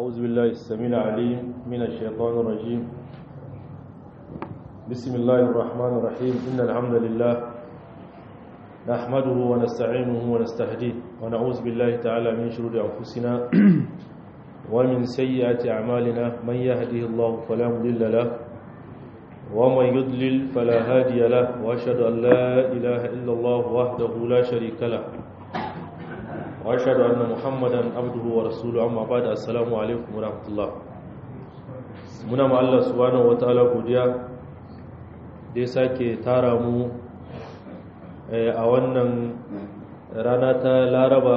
أعوذ بالله السميع العليم من الشيطان الرجيم بسم الله الرحمن الرحيم إن الحمد لله نحمده ونستعينه ونستهديه ونعوذ بالله تعالى من شرور أنفسنا ومن سيئات أعمالنا من يهده الله فلا مضل له ومن يضلل فلا هادي له وأشهد أن لا إله إلا الله وحده لا شريك له واشهد ان محمدا عبده ورسوله amma ba'da assalamu alaikum warahmatullah muna ma Allah subhanahu wataala godiya da ya sake tara mu a wannan rana ta Laraba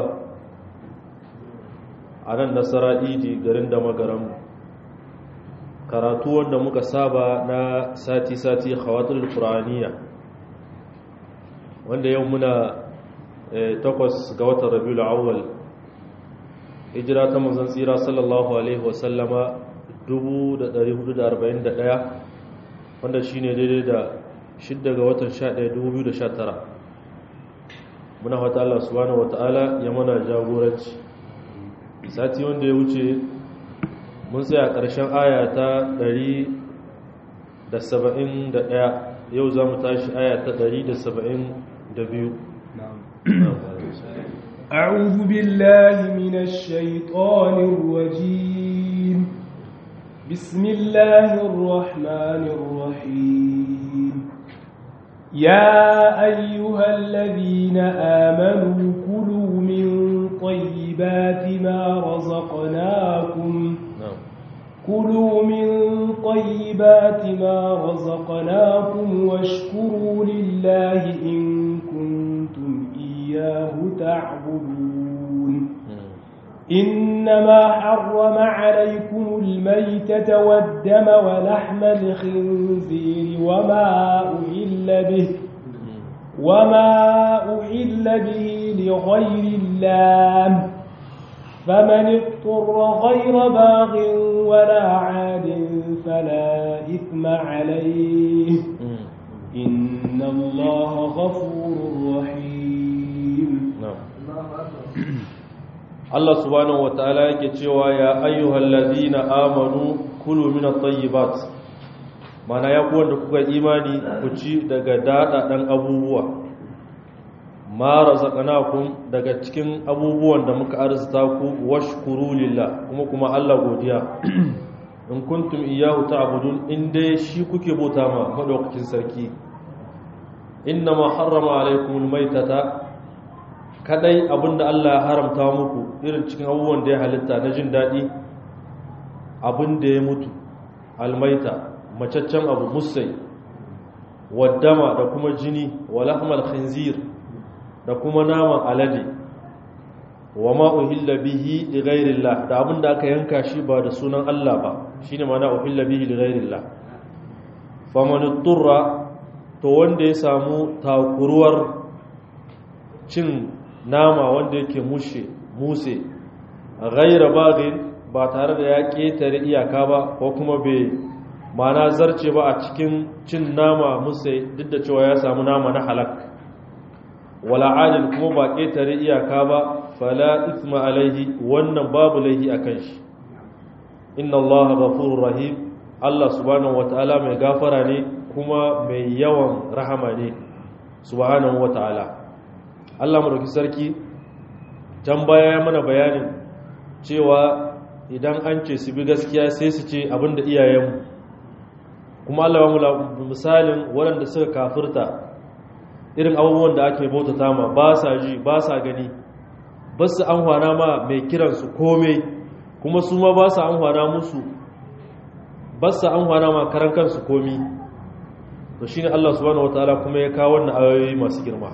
a nan nasara idi garin da magaram karatu wanda muka saba na sati-sati khawatul qur'aniya wanda yau muna takwas ga watan rabiul awwal hijira ta manzon tsira sallallahu alaihi wasallama 1441 wanda shine daidai da 6 ga watan 11 2019 muna fata Allah subhanahu wataala ya mana jagoranci sati wanda ya wuce mun tsaya ƙarshen aya ta 171 yau za mu tashi aya ta 172 أعوذ بالله من الشيطان الرجيم بسم الله الرحمن الرحيم يا أيها الذين آمنوا كلوا من طيبات ما رزقناكم كلوا من طيبات ما رزقناكم واشكروا لله إن كنتم إياه تعبدون إنما حرم عليكم الميتة والدم ولحم الخنزير وما أهل به وما أهل به لغير الله فمن اضطر غير باغ ولا عاد فلا إثم عليه إن الله غفور رحيم Allah subhanahu wataala yake cewa ya ayyuhal ladina amanu kulu min at-tayyibat mana ya ku wanda kuka imani ku ci daga dada dan abubuwa ma razaqnakum daga cikin abubuwan da muka arzuta ku washkuru lillah kuma kuma Allah godiya in kuntum iyyahu ta'budun in dai shi kuke bauta ma madaukakin sarki inna ma harrama alaykumul maytata kadai abinda Allah ya haramta muku irin cikin abubuwan da ya halitta na jin daɗi abinda ya mutu almaita macaccen abu musai waddama da kuma jini walahmal khinzir da kuma naman alade wa ma uhilla bihi li ghairillah da abinda aka yanka shi ba da sunan Allah ba shine mana uhilla bihi li ghairillah faman turra to wanda ya samu takuruwar cin nama wanda yake mushe muse ghaira bagin ba tare da ya ketare iyaka ba ko kuma bai mana zarce ba a cikin cin nama muse duk da cewa ya samu nama na halak wala adil kuma ba ketare iyaka ba fala isma alaihi wannan babu laihi akan shi inna allaha ghafurur rahim Allah subhanahu wataala mai gafara ne kuma mai yawan rahama ne subhanahu wataala Allah madauki sarki can baya ya mana bayanin cewa idan an ce su bi gaskiya sai su ce abinda iyayenmu kuma Allah mu misalin waɗanda suka kafirta irin abubuwan da ake bautata ma ba sa ji ba sa gani ba su an hwana ma mai kiransu komai kuma su ma ba su an hwana musu ba su an hwana ma karan kansu komi to shine Allah subhanahu wataala kuma ya kawo wannan ayoyi masu girma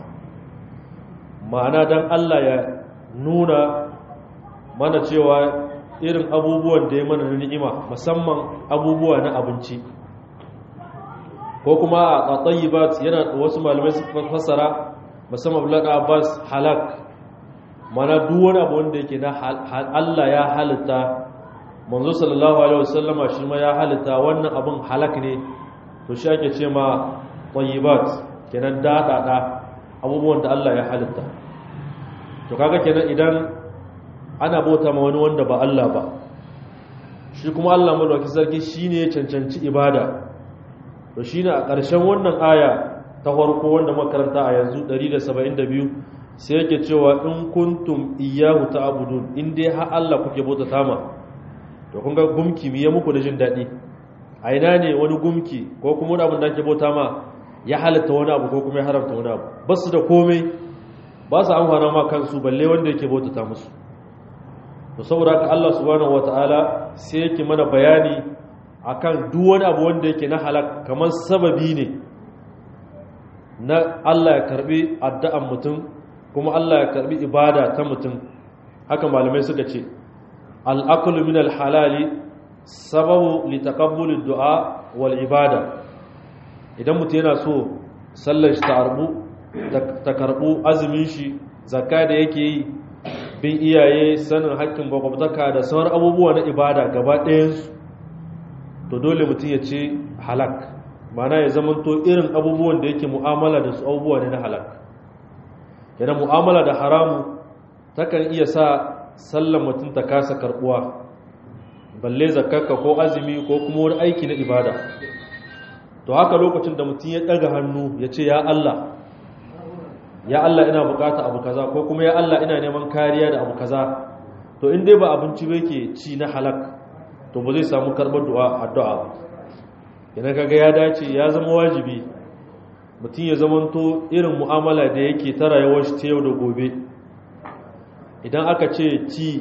ma'ana don Allah ya nuna mana cewa irin abubuwan da ya mana na ni'ima musamman abubuwa na abinci ko kuma a tsayibat yana wasu malamai su fassara musamman bulaka abbas halak mana duk wani abu wanda yake na Allah ya halitta manzo sallallahu alaihi wasallama shi ma ya halitta wannan abin halak ne to shi ake ce ma tsayibat kenan daɗaɗa abubuwan da Allah ya halitta to kaga kenan idan ana bauta ma wani wanda ba Allah ba shi kuma Allah madaukakin sarki shine ya cancanci ibada to shine a ƙarshen wannan aya ta farko wanda makaranta a yanzu 172 sai yake cewa in kuntum iyyahu ta'budun in dai har Allah kuke bauta tama to kun ga gumki miye muku da jin dadi a ina ne wani gumki ko kuma wani abin da ake bauta ma ya halatta wani abu ko kuma ya haramta wani abu ba su da komai ba su amfana ma kansu balle wanda yake bauta ta musu to saboda haka Allah subhanahu wataala sai yake mana bayani akan duk wani abu wanda yake na halak kamar sababi ne na Allah ya karbi addu'an mutum kuma Allah ya karbi ibada ta mutum haka malamai suka ce al-aklu min al-halali sababu li taqabbul du'a wal ibada idan mutum yana so sallar shi ta arbu ta karbu azumin shi zakka da yake yi bin iyaye sanin haƙƙin bakwabtaka da sauran abubuwa na ibada gaba ɗayansu to dole mutum ya ce halak mana ya zamanto irin abubuwan da yake mu'amala da su abubuwa ne na halak yana mu'amala da haramu takan iya sa sallan mutum ta kasa karbuwa balle zakaka ko azumi ko kuma wani aiki na ibada to haka lokacin da mutum ya ɗaga hannu ya ce ya Allah ya Allah ina bukata abu kaza ko kuma ya Allah ina neman kariya da abu kaza to in dai ba abinci ba yake ci na halak to ba zai samu karɓar du'a addu'a ba idan kaga ya dace ya zama wajibi mutum ya zamanto irin mu'amala da yake ta rayuwar shi ta yau da gobe idan aka ce ci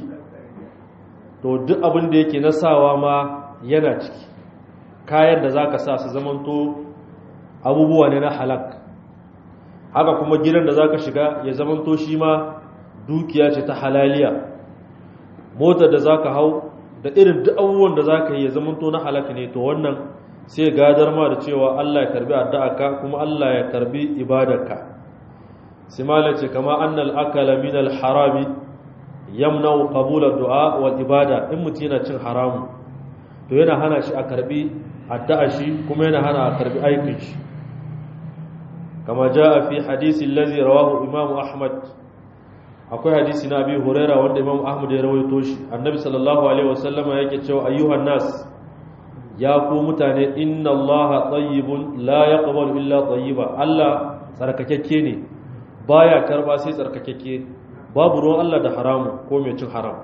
to duk abin da yake na sawa ma yana ciki kayan da zaka sa su zamanto abubuwa ne na halak haka kuma gidan da zaka shiga ya zamanto shi ma dukiya ce ta halaliya motar da zaka hau da irin duk abubuwan da zaka yi ya zamanto na halaka ne to wannan sai gadar ma da cewa Allah ya karbi addu'arka kuma Allah ya karbi ibadarka sai malai ce kama annal akala min al harami yamna'u qabul ad-du'a wal ibada in mutum yana cin haramu to yana hana shi a karbi addu'a shi kuma yana hana a karbi aikin shi kama jaa fi hadisi allazi rawahu imam ahmad akwai hadisi na abi huraira wanda imam ahmad ya rawaito shi annabi sallallahu alaihi wasallama yake cewa ayyuhan nas ya ku mutane inna allaha tayyibun la yaqbalu illa tayyiba allah tsarkakekke ne baya karba sai tsarkakekke babu ruwan allah da haramu ko mai cin haram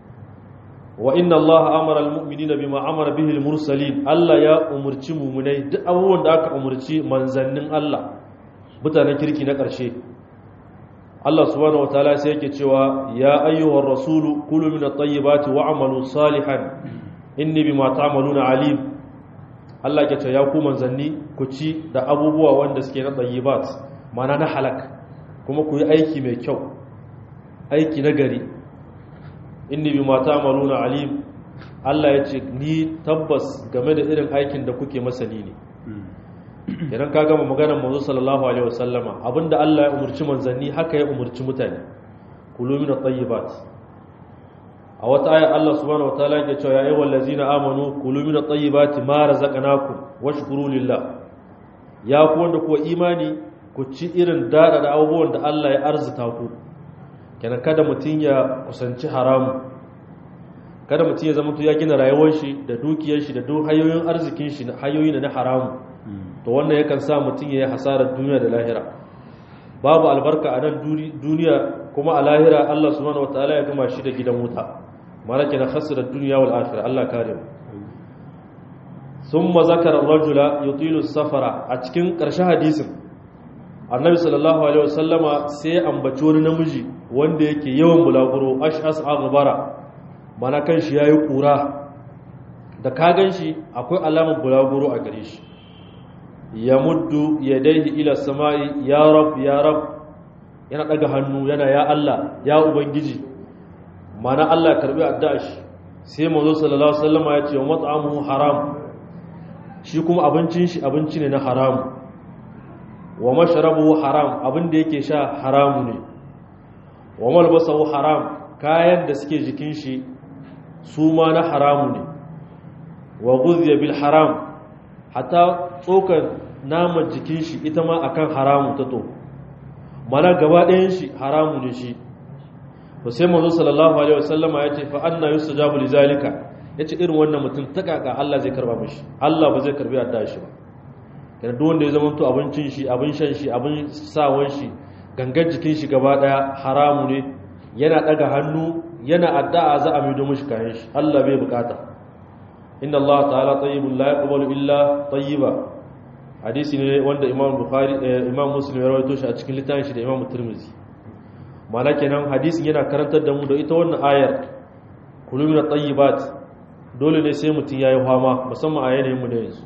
wa inna allaha amara almu'minina bima amara bihi almursalin allah ya umurci mumunai duk abubuwan da aka umurci manzannin allah mutanen kirki na ƙarshe Allah subhanahu wataala sai yake cewa ya ayyuhar rasulu kulu min at-tayyibati wa'malu salihan inni bima ta'maluna alim Allah yake cewa ya ku manzanni ku ci da abubuwa wanda suke na tayyibat mana na halak kuma ku yi aiki mai kyau aiki na gari inni bima ta'maluna alim Allah ya ce ni tabbas game da irin aikin da kuke masani ne idan ka gama maganar manzo sallallahu alaihi wasallama abinda Allah ya umurci manzanni haka ya umurci mutane kulu min at-tayyibat a wata aya Allah subhanahu wataala yake cewa ya ayyuhal ladzina amanu kulu min at-tayyibati ma razaqnakum washkuru lillah ya ku wanda ku imani ku ci irin dada da abubuwan da Allah ya arzuta ku kenan kada mutun ya kusanci haramu kada mutun ya zama to ya gina rayuwar shi da dukiyar shi da duk hayoyin arzikin shi hayoyi na haramu to wannan yakan sa mutum ya yi hasarar duniya da lahira babu albarka a nan duniya kuma a lahira Allah subhanahu wataala ya gama shi da gidan wuta malaka na khasira duniya wal akhirah Allah kare mu thumma zakara ar-rajula yutilu safara a cikin ƙarshen hadisin annabi sallallahu alaihi wasallama sai ambaci wani namiji wanda yake yawan bulaguro ash'as aghbara mana kan shi yayi kura da ka gan shi akwai alamar bulaguro a gare shi ya muddu ya daihi ila sama'i ya rab ya rab yana daga hannu yana ya Allah ya ubangiji mana Allah karbi addu'a shi sai manzo sallallahu alaihi wasallam ya ce wa mat'amuhu haram shi kuma abincin shi abinci ne na haram wa mashrabuhu haram abin da yake sha haramu ne wa malbasahu haram kayan da suke jikin shi su ma na haramu ne wa ghudhiya bil haram hatta tsokar naman jikin shi ita ma akan haramu ta to mana gaba ɗayan shi haramu ne shi to sai manzo sallallahu alaihi wasallama ya ce fa anna yustajabu lizalika yace irin wannan mutum ta kaka Allah zai karba mishi Allah ba zai karbi addu'a shi ba kana duk wanda ya zama to abincin shi abin shan shi abin sawan shi gangan jikin shi gaba daya haramu ne yana daga hannu yana addu'a za a mido mishi kayan shi Allah bai bukata inna Allah ta'ala tayyibun la yaqbalu illa tayyiba hadisi ne wanda Imam Bukhari Imam Muslim ya rawaito shi a cikin littafin shi da Imam Tirmidhi ma'ana kenan hadisin yana karantar da mu da ita wannan ayar kulu min at-tayyibat dole ne sai mutun yayi fama musamman a yanayin mu da yanzu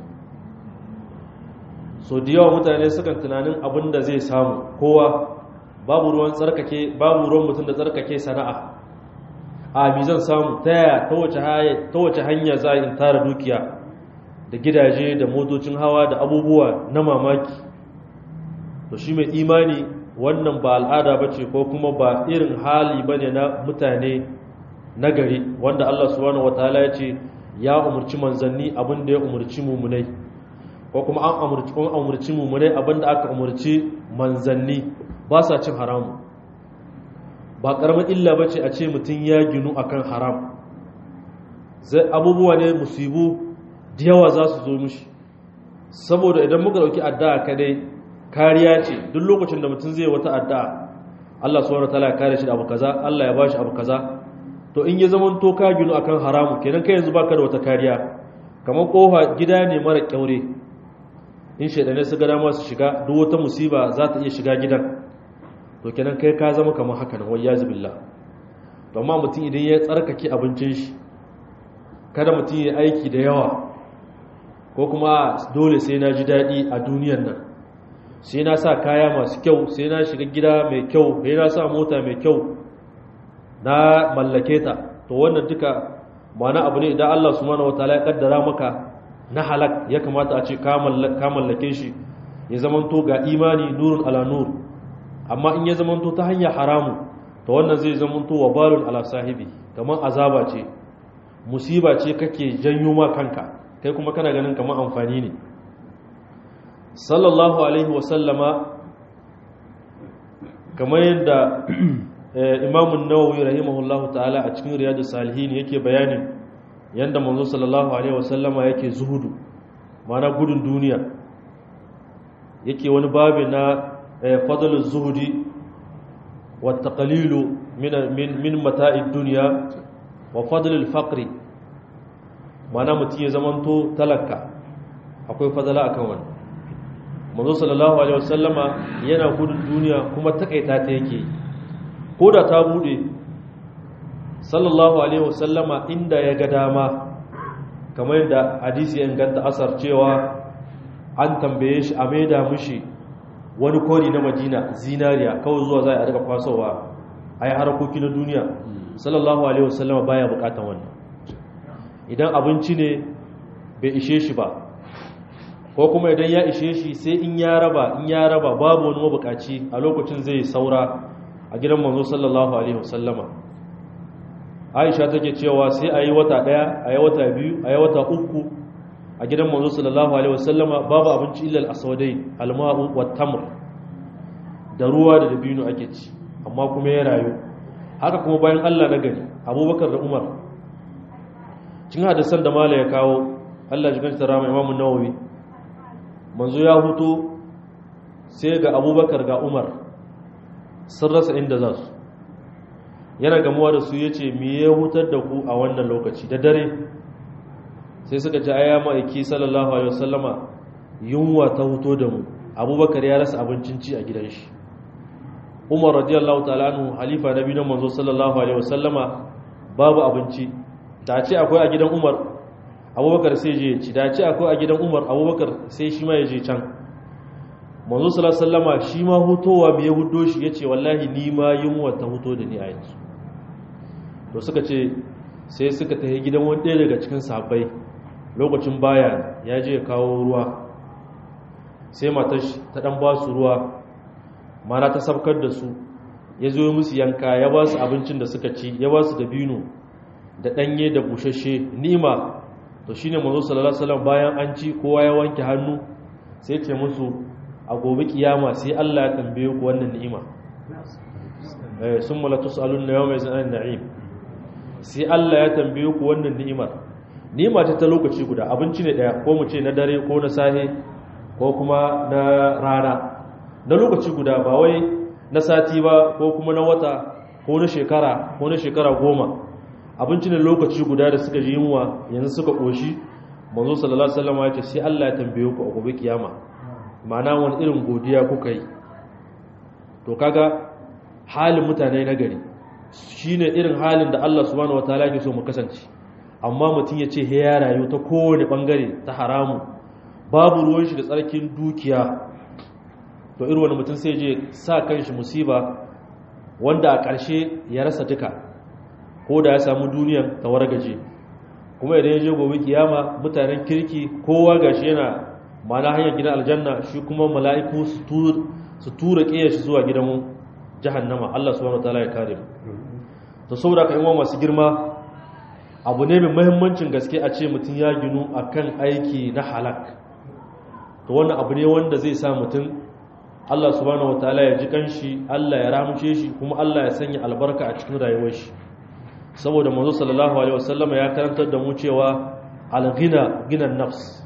so da yawa mutane sukan tunanin abin da zai samu kowa babu ruwan tsarkake babu ruwan mutum da tsarkake sana'a a mi zan samu ta yaya ta wace hanya za a in tara dukiya da gidaje da motocin hawa da abubuwa na mamaki to shi mai imani wannan ba al'ada ba ce ko kuma ba irin hali ba ne na mutane nagari wanda Allah subhanahu wataala ya ce ya umarci manzanni abin da ya umarci mummunai ko kuma an umarci an umarci mummunai abin da aka umarci manzanni ba sa cin haramu ba karamar illa ba ce a ce mutum ya ginu akan haram zai abubuwa ne musibu da yawa za su zo mishi saboda idan muka dauki addu'a kadai kariya ce duk lokacin da mutum zai wata addu'a Allah subhanahu wataala ya kare shi da abu kaza Allah ya bashi abu kaza to in ya zama to ka ginu akan haramu kenan kai yanzu baka da wata kariya kamar kofa gida ne mara kyaure in shaidane su ga dama su shiga duk wata musiba za ta iya shiga gidan to kenan kai ka zama kamar haka nan wayyazu billah to amma mutum idan ya tsarkake abincin shi kada mutum ya aiki da yawa ko kuma dole sai na ji daɗi a duniyan nan sai na sa kaya masu kyau sai na shiga gida mai kyau sai na sa mota mai kyau na mallake ta to wannan duka ma'ana abu ne idan Allah subhanahu wataala ya kaddara maka na halak ya kamata a ce ka mallake shi ya zamanto ga imani nurun ala nur amma in ya zamanto ta hanyar haramu to wannan zai zamanto wa balun ala sahibi kamar azaba ce musiba ce kake janyo ma kanka kai kuma kana ganin kamar amfani ne sallallahu alaihi wasallama kamar yadda imamun nawawi rahimahullahu ta'ala a cikin riyadu salihin yake bayanin yadda manzo sallallahu alaihi wasallama yake zuhudu mana gudun duniya yake wani babi na fadlul zuhudi wa taqlilu min min mata'id dunya wa fadlul faqri mana mutum ya zamanto talaka akwai fadala akan wannan manzo sallallahu alaihi wasallama yana gudun duniya kuma takaita ta yake ko da ta bude sallallahu alaihi wasallama inda ya ga dama kamar yadda hadisi ya inganta asar cewa an tambaye shi a maida mushi wani kori na madina zinariya kawai zuwa za a daga kwasowa a yi harkoki na duniya sallallahu alaihi wasallama baya bukatan wannan idan abinci ne bai ishe shi ba ko kuma idan ya ishe shi sai in ya raba in ya raba babu wani mabukaci a lokacin zai saura a gidan manzo sallallahu alaihi wasallama aisha take cewa sai a yi wata daya a yi wata biyu a yi wata uku a gidan manzo sallallahu alaihi wasallama babu abinci illa al-aswadai al-ma'u wat-tamr da ruwa da dabino ake ci amma kuma ya rayu haka kuma bayan Allah na gari Abubakar da Umar cin hadisan da mala ya kawo Allah ji ganta rama Imam Nawawi manzo ya huto sai ga Abubakar ga Umar sun rasa inda za su yana gamuwa da su ya ce me ya hutar da ku a wannan lokaci da dare sai suka ce aya ma'aiki sallallahu alaihi wasallama yunwa ta huto da mu abubakar ya rasa abincin ci a gidan shi umar radiyallahu ta'ala anhu halifa na biyu manzo sallallahu alaihi wasallama babu abinci da ce akwai a gidan umar abubakar sai je ci da ce akwai a gidan umar abubakar sai shi ma ya je can manzo sallallahu alaihi wasallama shi ma hutowa me ya hudo shi yace wallahi ni ma yunwa ta huto da ni a yanzu to suka ce sai suka tafi gidan wani ɗaya daga cikin sahabbai lokacin baya ya je ya kawo ruwa sai matar ta dan ba su ruwa mana ta sabkar da su ya zo musu yanka ya ba su abincin da suka ci ya ba su dabino da ɗanye da bushashe ni'ima to shine manzo sallallahu alaihi wasallam bayan an ci kowa ya wanke hannu sai ce musu a gobe kiyama sai Allah ya tambaye ku wannan ni'ima eh summa la tusaluna yawma izin an na'im sai Allah ya tambaye ku wannan ni'imar nima ta ta lokaci guda abinci ne daya ko mu ce na dare ko na sahe ko kuma na rana na lokaci guda ba wai na sati ba ko kuma na wata ko na shekara ko na shekara goma abinci ne lokaci guda da suka ji yunwa yanzu suka koshi manzo sallallahu alaihi wasallam ya ce sai Allah ya tambaye ku a gobe kiyama ma'ana wani irin godiya kuka yi to kaga halin mutane na gari shine irin halin da Allah subhanahu wataala yake so mu kasance amma mutum ya ce he ya rayu ta kowane bangare ta haramu babu ruwan shi da tsarkin dukiya to irin wani mutum sai je sa kanshi musiba wanda a ƙarshe ya rasa duka ko da ya samu duniyan ta wargaje kuma idan ya je gobe kiyama mutanen kirki kowa gashi yana mana hanyar gidan aljanna shi kuma mala'iku su tura ƙiyar shi zuwa gidan jahannama Allah subhanahu wataala ya kare mu to saboda ka imama masu girma abu ne mai muhimmancin gaske a ce mutum ya ginu akan aiki na halak to wannan abu ne wanda zai sa mutum Allah subhanahu wataala ya ji kanshi Allah ya ramce shi kuma Allah ya sanya albarka a cikin rayuwar shi saboda manzo sallallahu alaihi wasallam ya karantar da mu cewa al-ghina ginan nafs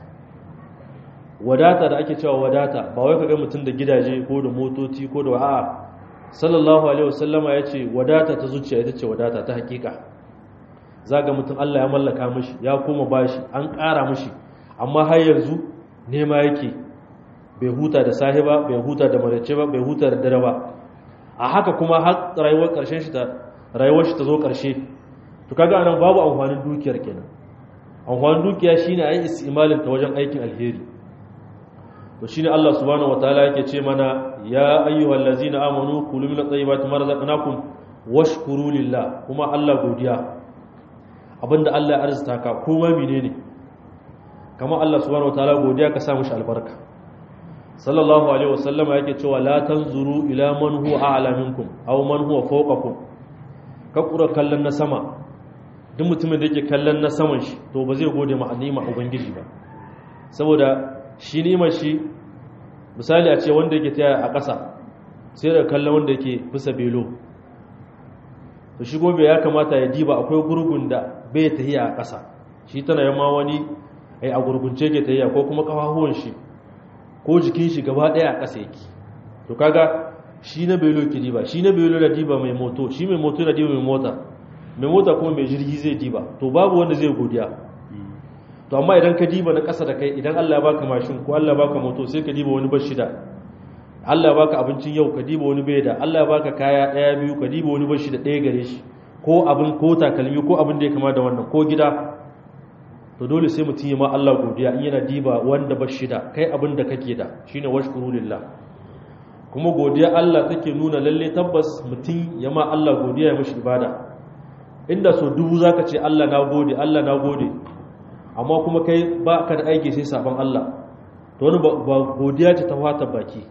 wadata da ake cewa wadata ba wai kaga mutum da gidaje ko da motoci ko da a'a sallallahu alaihi wasallam ya ce wadata ta zuciya ita ce wadata ta hakika zaga mutum Allah ya mallaka mishi ya koma bashi an ƙara mishi amma har yanzu nema yake bai huta da sahiba bai huta da marace ba bai huta da dare ba a haka kuma har rayuwar ƙarshen shi ta rayuwar shi ta zo ƙarshe to kaga anan babu amfanin dukiyar kenan amfanin dukiya shine ayi istimalin ta wajen aikin alheri to shine Allah subhanahu wataala yake ce mana ya ayyuhal ladzina amanu kulu min at-tayyibati ma razaqnakum washkuru lillah kuma Allah godiya abinda Allah ya arzuta ka kuma menene kamar Allah subhanahu wataala godiya ka sa mushi albarka sallallahu alaihi wasallama yake cewa la tanzuru ila man huwa a'la minkum aw man huwa fawqakum ka kura kallon na sama duk mutumin da yake kallon na saman shi to ba zai gode ma ni'ima ubangiji ba saboda shi ni'imar shi misali a ce wanda yake taya a ƙasa sai da kallon wanda yake bisa belo to shi gobe ya kamata ya diba akwai gurgun da bai tahiya a ƙasa shi tana yamma wani ai a gurgunce ke tahiya ko kuma kafafuwan shi ko jikin shi gaba ɗaya a ƙasa yake to kaga shi na belo ke diba shi na belo da diba mai moto shi mai moto da diba mai mota mai mota kuma mai jirgi zai diba to babu wanda zai godiya to amma idan ka diba na ƙasa da kai idan Allah ya baka mashin ko Allah ya baka moto sai ka diba wani bashi da Allah ya baka abincin yau ka diba wani bai da Allah ya baka kaya ɗaya biyu ka diba wani bashi da ɗaya gare shi ko abin ko takalmi ko abin da ya kama da wannan ko gida to dole sai mutum ya ma Allah godiya in yana diba wanda bashi da kai abin da kake da shine washkuru lillah kuma godiya Allah take nuna lalle tabbas mutum ya ma Allah godiya ya mishi ibada inda so dubu zaka ce Allah na gode Allah na gode amma kuma kai ba ka da aiki sai sabon Allah to wani ba godiya ce ta fata baki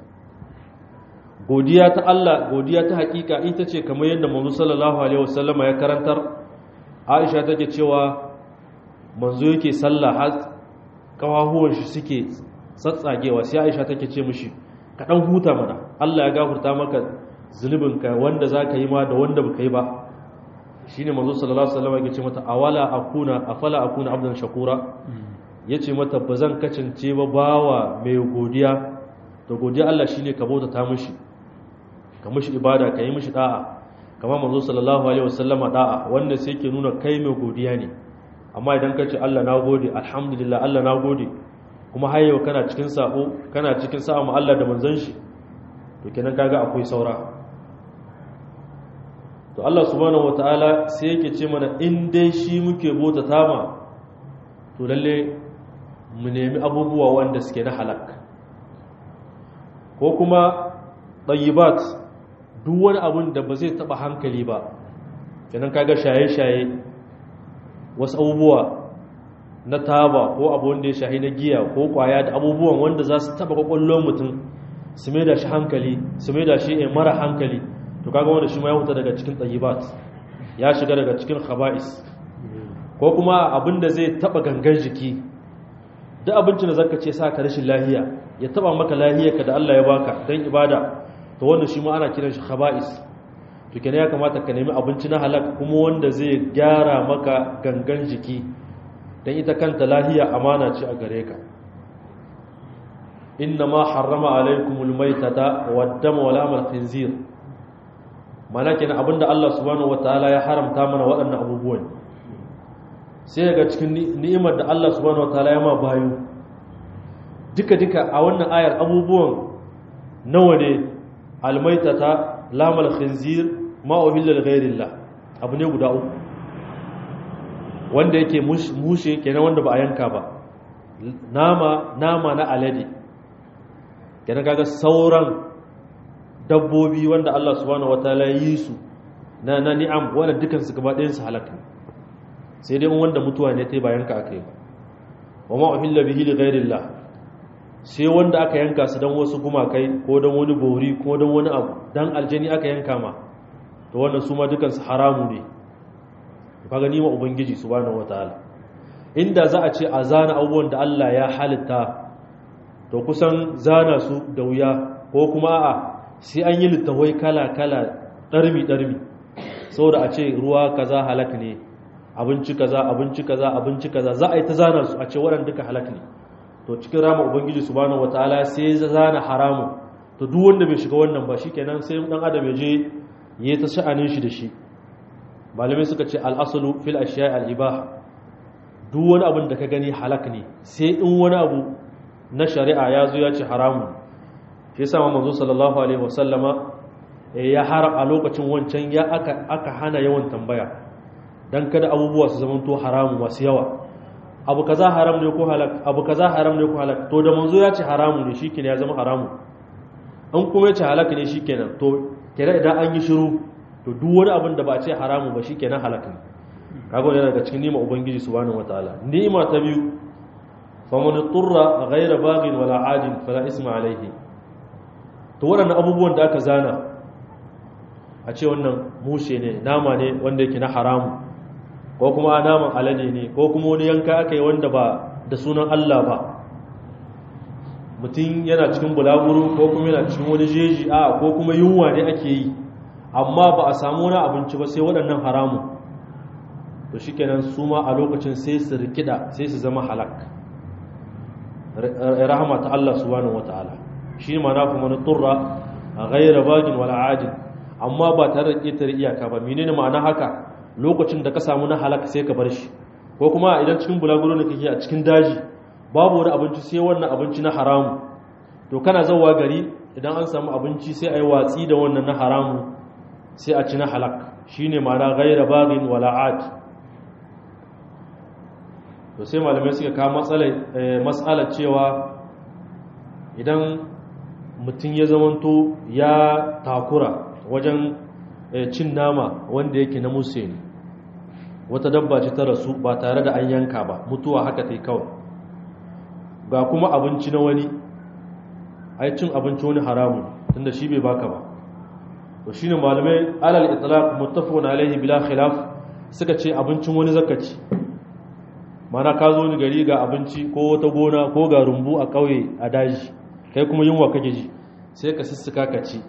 godiya ta Allah godiya ta hakika ita ce kamar yadda manzo sallallahu alaihi wasallama ya karantar Aisha take cewa manzo yake sallah har kawahuwan shi suke tsatsagewa sai Aisha take ce mishi ka dan huta mana Allah ya gafarta maka zunubinka wanda zaka yi ma da wanda baka yi ba shine manzo sallallahu alaihi wasallam yake ce mata awala akuna afala akuna abdan shakura yace mata bazan kacance ba bawa mai godiya to godiya Allah shine ka bauta ta mishi ka mishi ibada ka yi mishi da'a kamar manzo sallallahu alaihi wasallama da'a wanda sai yake nuna kai mai godiya ne amma idan ka ce Allah na gode alhamdulillah Allah na gode kuma har yau kana cikin sabo kana cikin sa'a mu Allah da manzon shi to kenan kaga akwai saura to Allah subhanahu wataala sai yake ce mana in dai shi muke bota tama to lalle mu nemi abubuwa wanda suke na halak ko kuma tayyibat duk wani abun da ba zai taba hankali ba kenan kaga shaye-shaye wasu abubuwa na taba ko abu wanda ya shahi na giya ko kwaya da abubuwan wanda za su taba kwakwallon mutum su mai da shi hankali su mai da shi mara hankali to kaga wanda shi ma ya huta daga cikin tayyibat ya shiga daga cikin khaba'is ko kuma abin da zai taba gangan jiki duk abincin da zaka ce sa ka rashin lahiya ya taba maka lahiyarka da Allah ya baka dan ibada to wanda shi ma ana kiran shi khaba'is to kenan ya kamata ka nemi abinci na halak kuma wanda zai gyara maka gangan jiki dan ita kanta lahiya amana ce a gare ka inna ma harrama alaikumul maitata waddama wal amal khinzir mana kenan abinda Allah subhanahu wataala ya haramta mana waɗannan abubuwan sai ga cikin ni'imar da Allah subhanahu wataala ya ma bayu duka duka a wannan ayar abubuwan nawa ne almaitata lamal khinzir ma uhilla li ghairillah abu ne guda uku wanda yake mushe kenan wanda ba a yanka ba nama nama na alade kenan kaga sauran dabbobi wanda Allah subhanahu wataala ya yi su na na ni'am wanda dukan su gaba ɗayan su halaka sai dai wanda mutuwa ne tai ba yanka aka yi ba wa ma uhilla bihi li ghairillah sai wanda aka yanka su dan wasu gumakai ko dan wani bori ko dan wani abu dan aljani aka yanka ma to wannan su ma dukan su haramu ne kaga ni ma ubangiji subhanahu wataala inda za a ce a zana abubuwan da Allah ya halitta to kusan zana su da wuya ko kuma a sai an yi littawai kala-kala ɗarmi-ɗarmi saboda a ce ruwa kaza halak ne abinci kaza abinci kaza abinci kaza za a yi ta zana su a ce waɗanda duka halak ne to cikin rama ubangiji subhanahu wataala sai ya zana haramun to duk wanda bai shiga wannan ba shikenan sai dan adam ya je yayi ta sha'anin shi da shi malamai suka ce al-aslu fil ashiya al-ibah duk wani abin da ka gani halak ne sai in wani abu na shari'a ya zo ya ce haramun shi yasa manzo sallallahu alaihi wasallama ya har a lokacin wancan ya aka aka hana yawan tambaya dan kada abubuwa su zama to haramu masu yawa abu kaza haram ne ko halak abu kaza haram ne ko halak to da manzo ya ce haramu ne shikenan ya zama haramu an kuma ya ce halak ne shikenan to kenan idan an yi shiru to duk wani abin da ba a ce haramu ba shikenan halak ne kaga wannan daga cikin ni'ima ubangiji subhanahu wataala ni'ima ta biyu faman turra ghayra baghin wala adin fala isma alayhi to waɗannan abubuwan da aka zana a ce wannan mushe ne nama ne wanda yake na haramu ko kuma naman alade ne ko kuma wani yanka aka yi wanda ba da sunan Allah ba mutum yana cikin bulaguro ko kuma yana cikin wani jeji a ko kuma yunwa ne ake yi amma ba a samu wani abinci ba sai waɗannan haramu to shikenan su ma a lokacin sai su rikida sai su zama halak rahama ta Allah subhanahu wataala shi ma na kuma turra ghayra bagin wala adin amma ba tare da ƙetare iyaka ba menene ma'ana haka lokacin da ka samu na halaka sai ka bar shi ko kuma idan cikin bulaguro ne kake a cikin daji babu wani abinci sai wannan abinci na haramu to kana zauwa gari idan an samu abinci sai a yi watsi da wannan na haramu sai a ci na halak shine ma'ana ghayra bagin wala ad to sai malamai suka kawo matsalar cewa idan mutum ya zamanto ya takura wajen cin nama wanda yake na musu ne wata dabba ce ta rasu ba tare da an yanka ba mutuwa haka ta yi kawai ga kuma abinci na wani ai cin abinci wani haramun tunda shi bai baka ba to shine malamai alal itlaq muttafaqun alaihi bila khilaf suka ce abincin wani zakaci mana ka zo ni gari ga abinci ko wata gona ko ga rumbu a kauye a daji kai kuma yunwa kake ji sai ka sissuka ka ci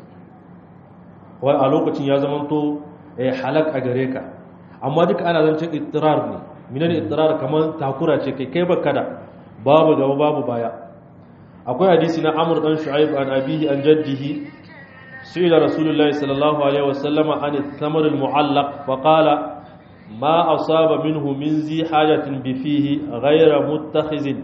wai a lokacin ya zamanto eh halak a gare ka amma duka ana zancen ittirar ne minan ittirar kamar takura ce kai kai baka da babu gaba babu baya akwai hadisi na amr dan shu'aib an abihi an jaddihi su'ila rasulullahi sallallahu alaihi wasallama an thamar al-mu'allaq fa qala ma asaba minhu min zi hajatin bi fihi ghayra muttakhizin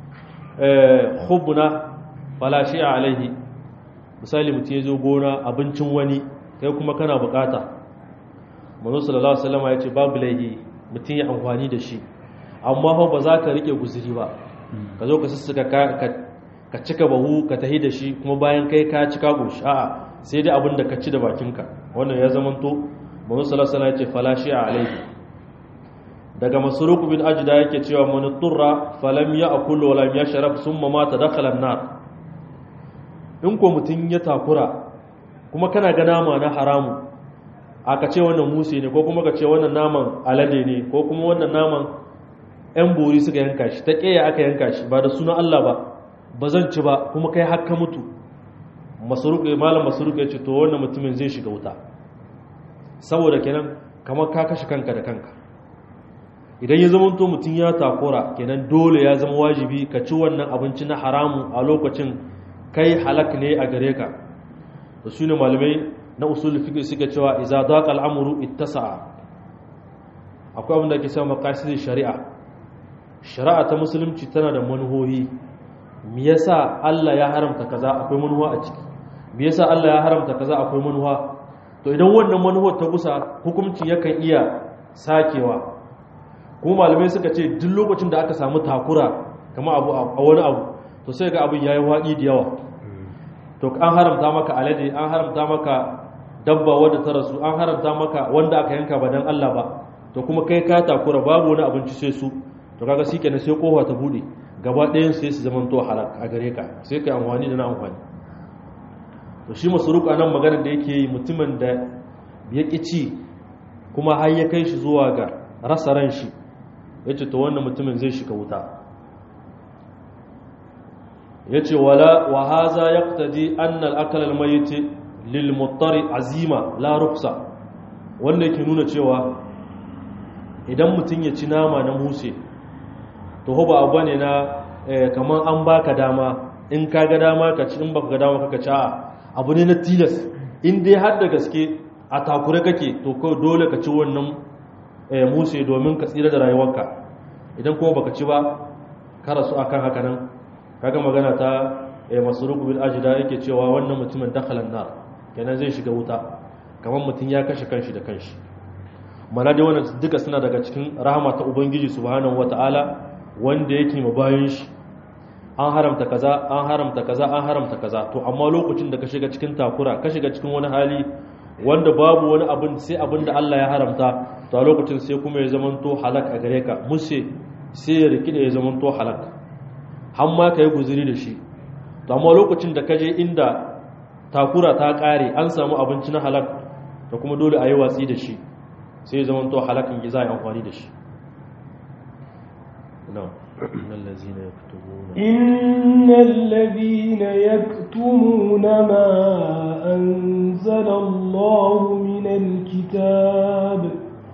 khubna fala shi'a alaihi misali mutum ya zo gona abincin wani kai kuma kana bukata manzo sallallahu alaihi wasallam ya ce babu laihi mutum ya amfani da shi amma fa ba za ka rike guzuri ba ka zo ka sussuka ka cika bahu ka tahi da shi kuma bayan kai ka cika goshi a'a sai dai abin da ka ci da bakinka wannan ya zamanto manzo sallallahu alaihi wasallam ya ce fala shi'a alaihi daga masruq bin ajda yake cewa man turra falam ya'kul wa lam yashrab thumma mata dakhala an-nar in ko mutun ya takura kuma kana ga nama na haramu aka ce wannan musi ne ko kuma ka ce wannan naman alade ne ko kuma wannan naman yan bori suka yanka shi ta keya aka yanka shi ba da sunan Allah ba ba zan ci ba kuma kai hakka mutu masruq malam masruq ya ce to wannan mutumin zai shiga wuta saboda kenan kamar ka kashe kanka da kanka idan ya zama to mutum ya takura kenan dole ya zama wajibi ka ci wannan abinci na haramu a lokacin kai halak ne a gare ka da su ne malamai na usul fiqh suka cewa idza daqa al'amru ittasa'a akwai abin da ake cewa maqasid shari'a shari'a ta musulunci tana da manuhohi me yasa Allah ya haramta kaza akwai manuwa a ciki me yasa Allah ya haramta kaza akwai manuwa to idan wannan manuwar ta gusa hukunci yakan iya sakewa kuma malamai suka ce duk lokacin da aka samu takura kama abu a wani abu to sai ga abin yayi waɗi da yawa to an haramta maka alade an haramta maka dabba wadda ta rasu an haramta maka wanda aka yanka ba dan Allah ba to kuma kai ka takura babu wani abinci sai su to kaga shi kenan sai kofa ta bude gaba ɗayan sai su zama to halak a gare ka sai kai amfani da na amfani to shi masruq anan maganar da yake yi mutumin da ya ci kuma har ya kai shi zuwa ga rasa ran shi yace to wannan mutumin zai shiga wuta yace wala wa haza yaqtadi anna al-akl al-mayyit lil muttari azima la ruksa wanda yake nuna cewa idan mutum ya ci nama na muse to ba abu ne na kamar an baka dama in ka ga dama ka ci in baka ga dama kaka ci a abu ne na tilas in dai har da gaske a takure kake to kawai dole ka ci wannan muse domin ka tsira da rayuwarka idan kuma baka ci ba ka rasu akan haka nan kaga magana ta masruq bil ajda yake cewa wannan mutumin dakhalan nar kenan zai shiga wuta kamar mutum ya kashe kanshi da kanshi mana dai wannan duka suna daga cikin rahama ta ubangiji subhanahu wataala wanda yake ma bayan shi an haramta kaza an haramta kaza an haramta kaza to amma lokacin da ka shiga cikin takura ka shiga cikin wani hali wanda babu wani abin sai abin da Allah ya haramta to a lokacin sai kuma ya zamanto halak a gare ka mushe sai ya rikida ya zamanto halak har ma ka yi guzuri da shi to amma lokacin da ka je inda takura ta kare an samu abinci na halak da kuma dole a yi watsi da shi sai ya zamanto halakin za a yi amfani da shi إن الذين يكتمون ما أنزل الله من الكتاب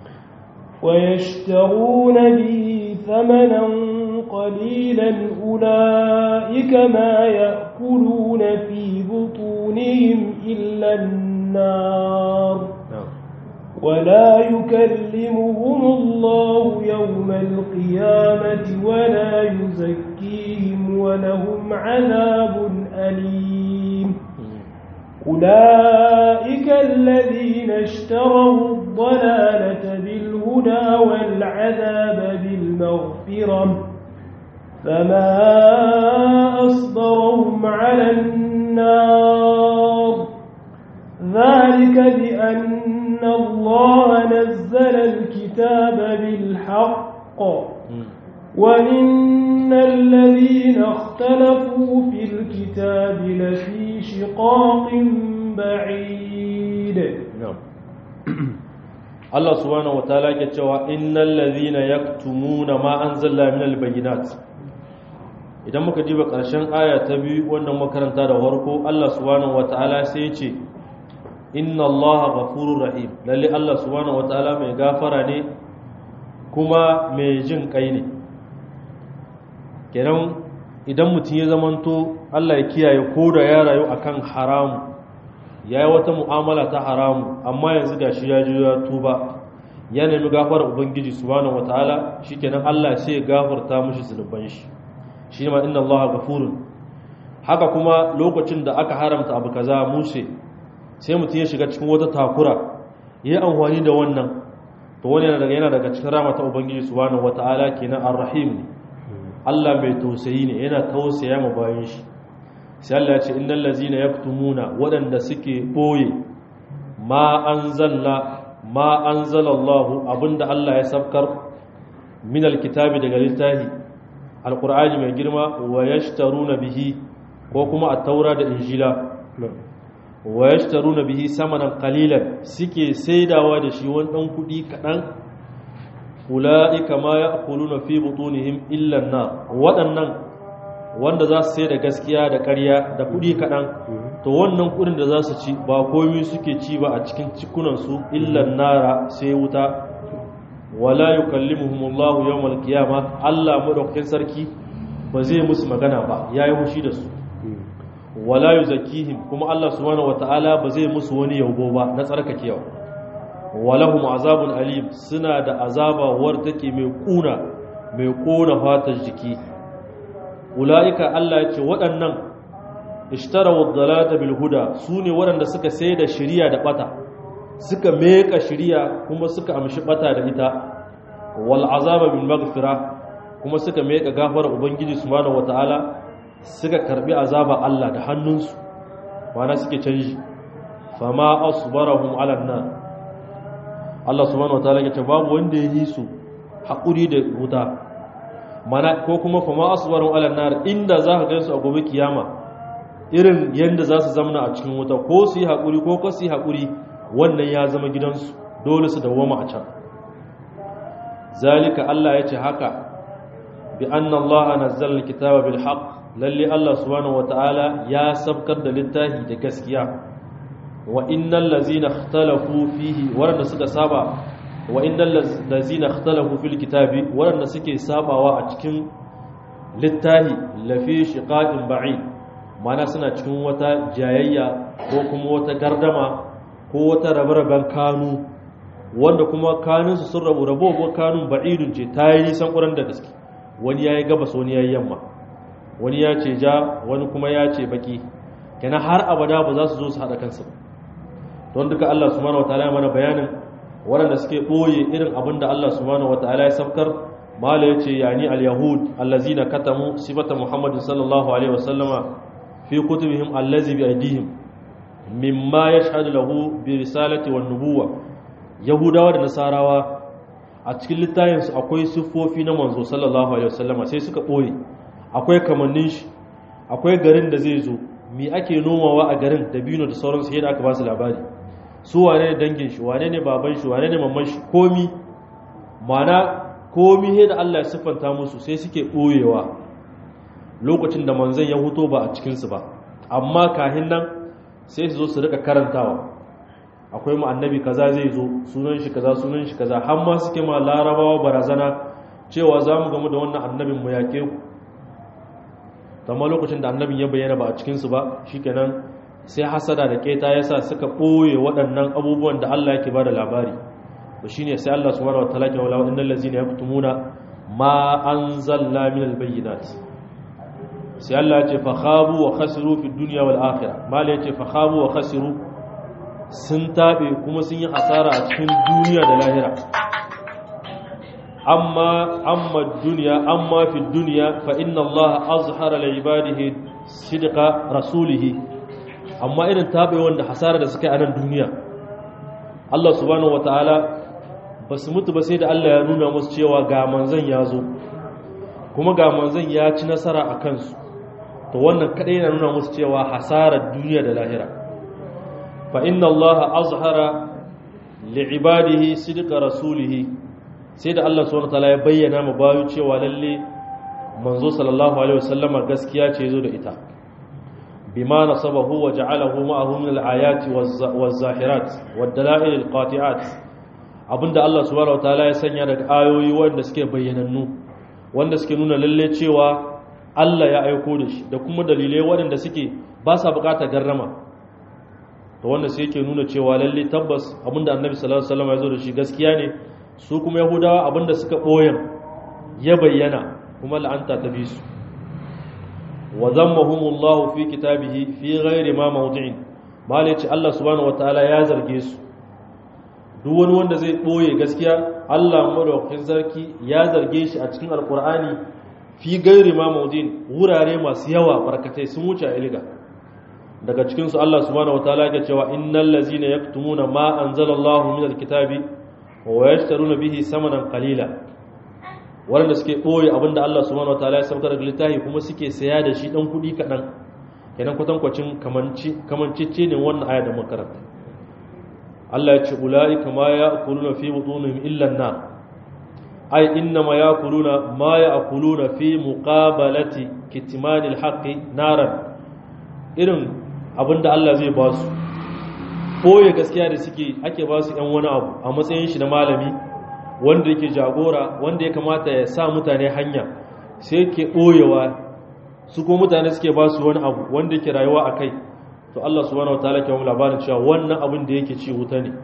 ويشترون به ثمنا قليلا أولئك ما يأكلون في بطونهم إلا النار ولا يكلمهم الله يوم القيامة ولا يزكيهم ولهم عذاب أليم أولئك الذين اشتروا الضلالة بالهدى والعذاب بالمغفرة فما أصبرهم على النار ذلك بأن الله نزل الكتاب بالحق وإن الذين اختلفوا في الكتاب لفي شقاق بعيد نعم Allah subhanahu wataala ke cewa innal ladhina yaktumuna ma anzalna minal bayyinat idan muka diba ƙarshen aya ta biyu wannan makaranta da warko Allah subhanahu wataala sai ya ce inna allaha ghafurur rahim lalle Allah subhanahu wataala mai gafara ne kuma mai jin kai ne kenan idan mutum ya zamanto Allah ya kiyaye ko da ya rayu akan haramu ya yi wata mu'amala ta haramu amma yanzu gashi ya ji ya tuba ya nemi gafarar ubangiji subhanahu wataala shikenan Allah sai ya gafarta mishi zunuban shi shi ma inna allaha ghafurun haka kuma lokacin da aka haramta abu kaza mushe sai mutum ya shiga cikin wata takura ya yi amfani da wannan to wani yana daga yana daga cikin rama ta ubangiji subhanahu wata'ala kenan ar-rahim ne Allah mai tausayi ne yana tausaya ma bayan shi sai Allah ya ce innal ladzina yaktumuna waɗanda suke boye ma anzalna ma anzalallahu abinda Allah ya sabkar min alkitabi daga littafi alqur'ani mai girma wa yashtaruna bihi ko kuma at-taura da injila wa yashtaruna bihi samanan qalilan suke saidawa da shi wani dan kudi kadan ulaika ma ya'kuluna fi butunihim illa an-nar waɗannan wanda za su sai da gaskiya da ƙarya da kudi kadan to wannan kudin da za su ci ba komai suke ci ba a cikin cikunan su illa nara sai wuta wala yukallimuhumullahu yawmal qiyama Allah madaukakin sarki ba zai musu magana ba yayi hushi da su wala yuzakkihim kuma Allah subhanahu wataala ba zai musu wani yaubo ba na tsarkakewa walahum azabun alim suna da azaba war take mai kuna mai kona fatar jiki ulaika Allah ya ce waɗannan ishtarawu dhalata bil huda sune waɗanda suka sai da shari'a da bata suka meka shari'a kuma suka amshi bata da ita wal azaba bil maghfira kuma suka meka gafara ubangiji subhanahu wataala suka karbi azaba Allah da hannunsu mana suke canji fama asbarahum ala nar Allah subhanahu wataala ya ce babu wanda ya yi su haƙuri da wuta mana ko kuma fama asbarahum ala nar inda za ka gansu a gobe kiyama irin yanda za su zamana a cikin wuta ko su yi haƙuri ko ko su yi haƙuri wannan ya zama gidansu dole su dawwama a can zalika Allah ya ce haka bi anna Allah nazzala alkitaba bil haqq lalle Allah subhanahu wataala ya sabkar da littafi da gaskiya wa innal ladzina ikhtalafu fihi wanda suka saba wa innal ladzina ikhtalafu fil kitabi wanda suke sabawa a cikin littafi lafi shiqaqin ba'id mana suna cikin wata jayayya ko kuma wata gardama ko wata rabe-raben kanu wanda kuma kanunsu sun rabu rabo ko kanun ba'idun ce ta yi nisan ƙuran da gaske wani ya yi gabas wani ya yi yamma wani ya ce ja wani kuma ya ce baki kenan har abada ba za su zo su haɗa kansu don duka Allah subhanahu wataala ya mana bayanin waɗanda suke ɓoye irin abin da Allah subhanahu wataala ya sabkar mala ya ce yani al-yahud allazina katamu sifata muhammadin sallallahu alaihi wasallama fi kutubihim allazi bi aidihim mimma yashhadu lahu bi risalati wan nubuwa yahudawa da nasarawa a cikin littafinsu akwai siffofi na manzo sallallahu alaihi wasallama sai suka ɓoye akwai kamannin shi akwai garin da zai zo mi ake nomawa a garin da bino da sauransu yadda aka ba su labari su wane ne dangin shi wane ne baban shi wane ne mamman shi komi mana komi yadda Allah ya siffanta musu sai suke ɓoyewa lokacin da manzon ya huto ba a cikinsu ba amma kahin nan sai su zo su rika karantawa akwai mu annabi kaza zai zo sunan shi kaza sunan shi kaza har ma suke ma larabawa barazana cewa za mu gamu da wannan annabin mu yaƙe ku amma lokacin da annabin ya bayyana ba a cikinsu ba shikenan sai hasada da keta yasa suka ɓoye waɗannan abubuwan da Allah yake bada labari to shine sai Allah subhanahu wataala ke wala innal ladzina yaktumuna ma anzalna minal bayyinat sai Allah ya ce fa khabu wa khasiru fid dunya wal akhirah mala ya ce fa khabu wa khasiru sun tabe kuma sun yi hasara a cikin duniya da lahira amma amma duniya amma fi duniya fa inna Allah azhara li ibadihi sidqa rasulihi amma irin tabe wanda hasara da suka yi a nan duniya Allah subhanahu wataala ba su mutu ba sai da Allah ya nuna musu cewa ga manzon ya zo kuma ga manzon ya ci nasara a kansu to wannan kadai yana nuna musu cewa hasarar duniya da lahira fa inna Allah azhara li ibadihi sidqa rasulihi sai da Allah subhanahu wataala ya bayyana mu bayu cewa lalle manzo sallallahu alaihi wasallama gaskiya ce zo da ita bima nasabahu wa ja'alahu ma'ahu min al-ayati waz-zahirat wad-dala'il al-qati'at abinda Allah subhanahu wataala ya sanya daga ayoyi wanda suke bayyanannu wanda suke nuna lalle cewa Allah ya aiko da shi da kuma dalilai waɗanda suke ba sa buƙatar garrama to wanda sai yake nuna cewa lalle tabbas abinda Annabi sallallahu alaihi wasallam ya zo da shi gaskiya ne su kuma yahudawa abinda suka ɓoyen ya bayyana kuma la'anta ta bi su wa zammahumullahu fi kitabihi fi ghairi ma mawdi'in malai ce Allah subhanahu wataala ya zarge su duk wani wanda zai ɓoye gaskiya Allah madaukakin sarki ya zarge shi a cikin alkur'ani fi gairi ma mawdi'in wurare masu yawa barkatai sun wuce a ilga daga cikin su Allah subhanahu wataala ya cewa innal ladzina yaktumuna ma anzalallahu minal kitabi wa yashtaruna bihi samanan qalila wanda suke boye abinda Allah subhanahu wataala ya saukar da littafi kuma suke saya da shi dan kudi kadan kenan kwatankwacin kamanci kamancicce ne wannan aya da makaranta Allah ya ce ulaika ma ya'kuluna fi butunihim illa an-nar ay inna ma ya'kuluna ma ya'kuluna fi muqabalati kitmanil haqqi naran irin abinda Allah zai ba su ɓoye gaskiya da suke ake ba su ‘yan wani abu a matsayin shi na malami wanda yake jagora wanda ya kamata ya sa mutane hanya sai yake ɓoyewa su ko mutane suke ba su wani abu wanda yake rayuwa a kai to Allah subhanahu wataala ke mu labarin cewa wannan abin da yake ci wuta ne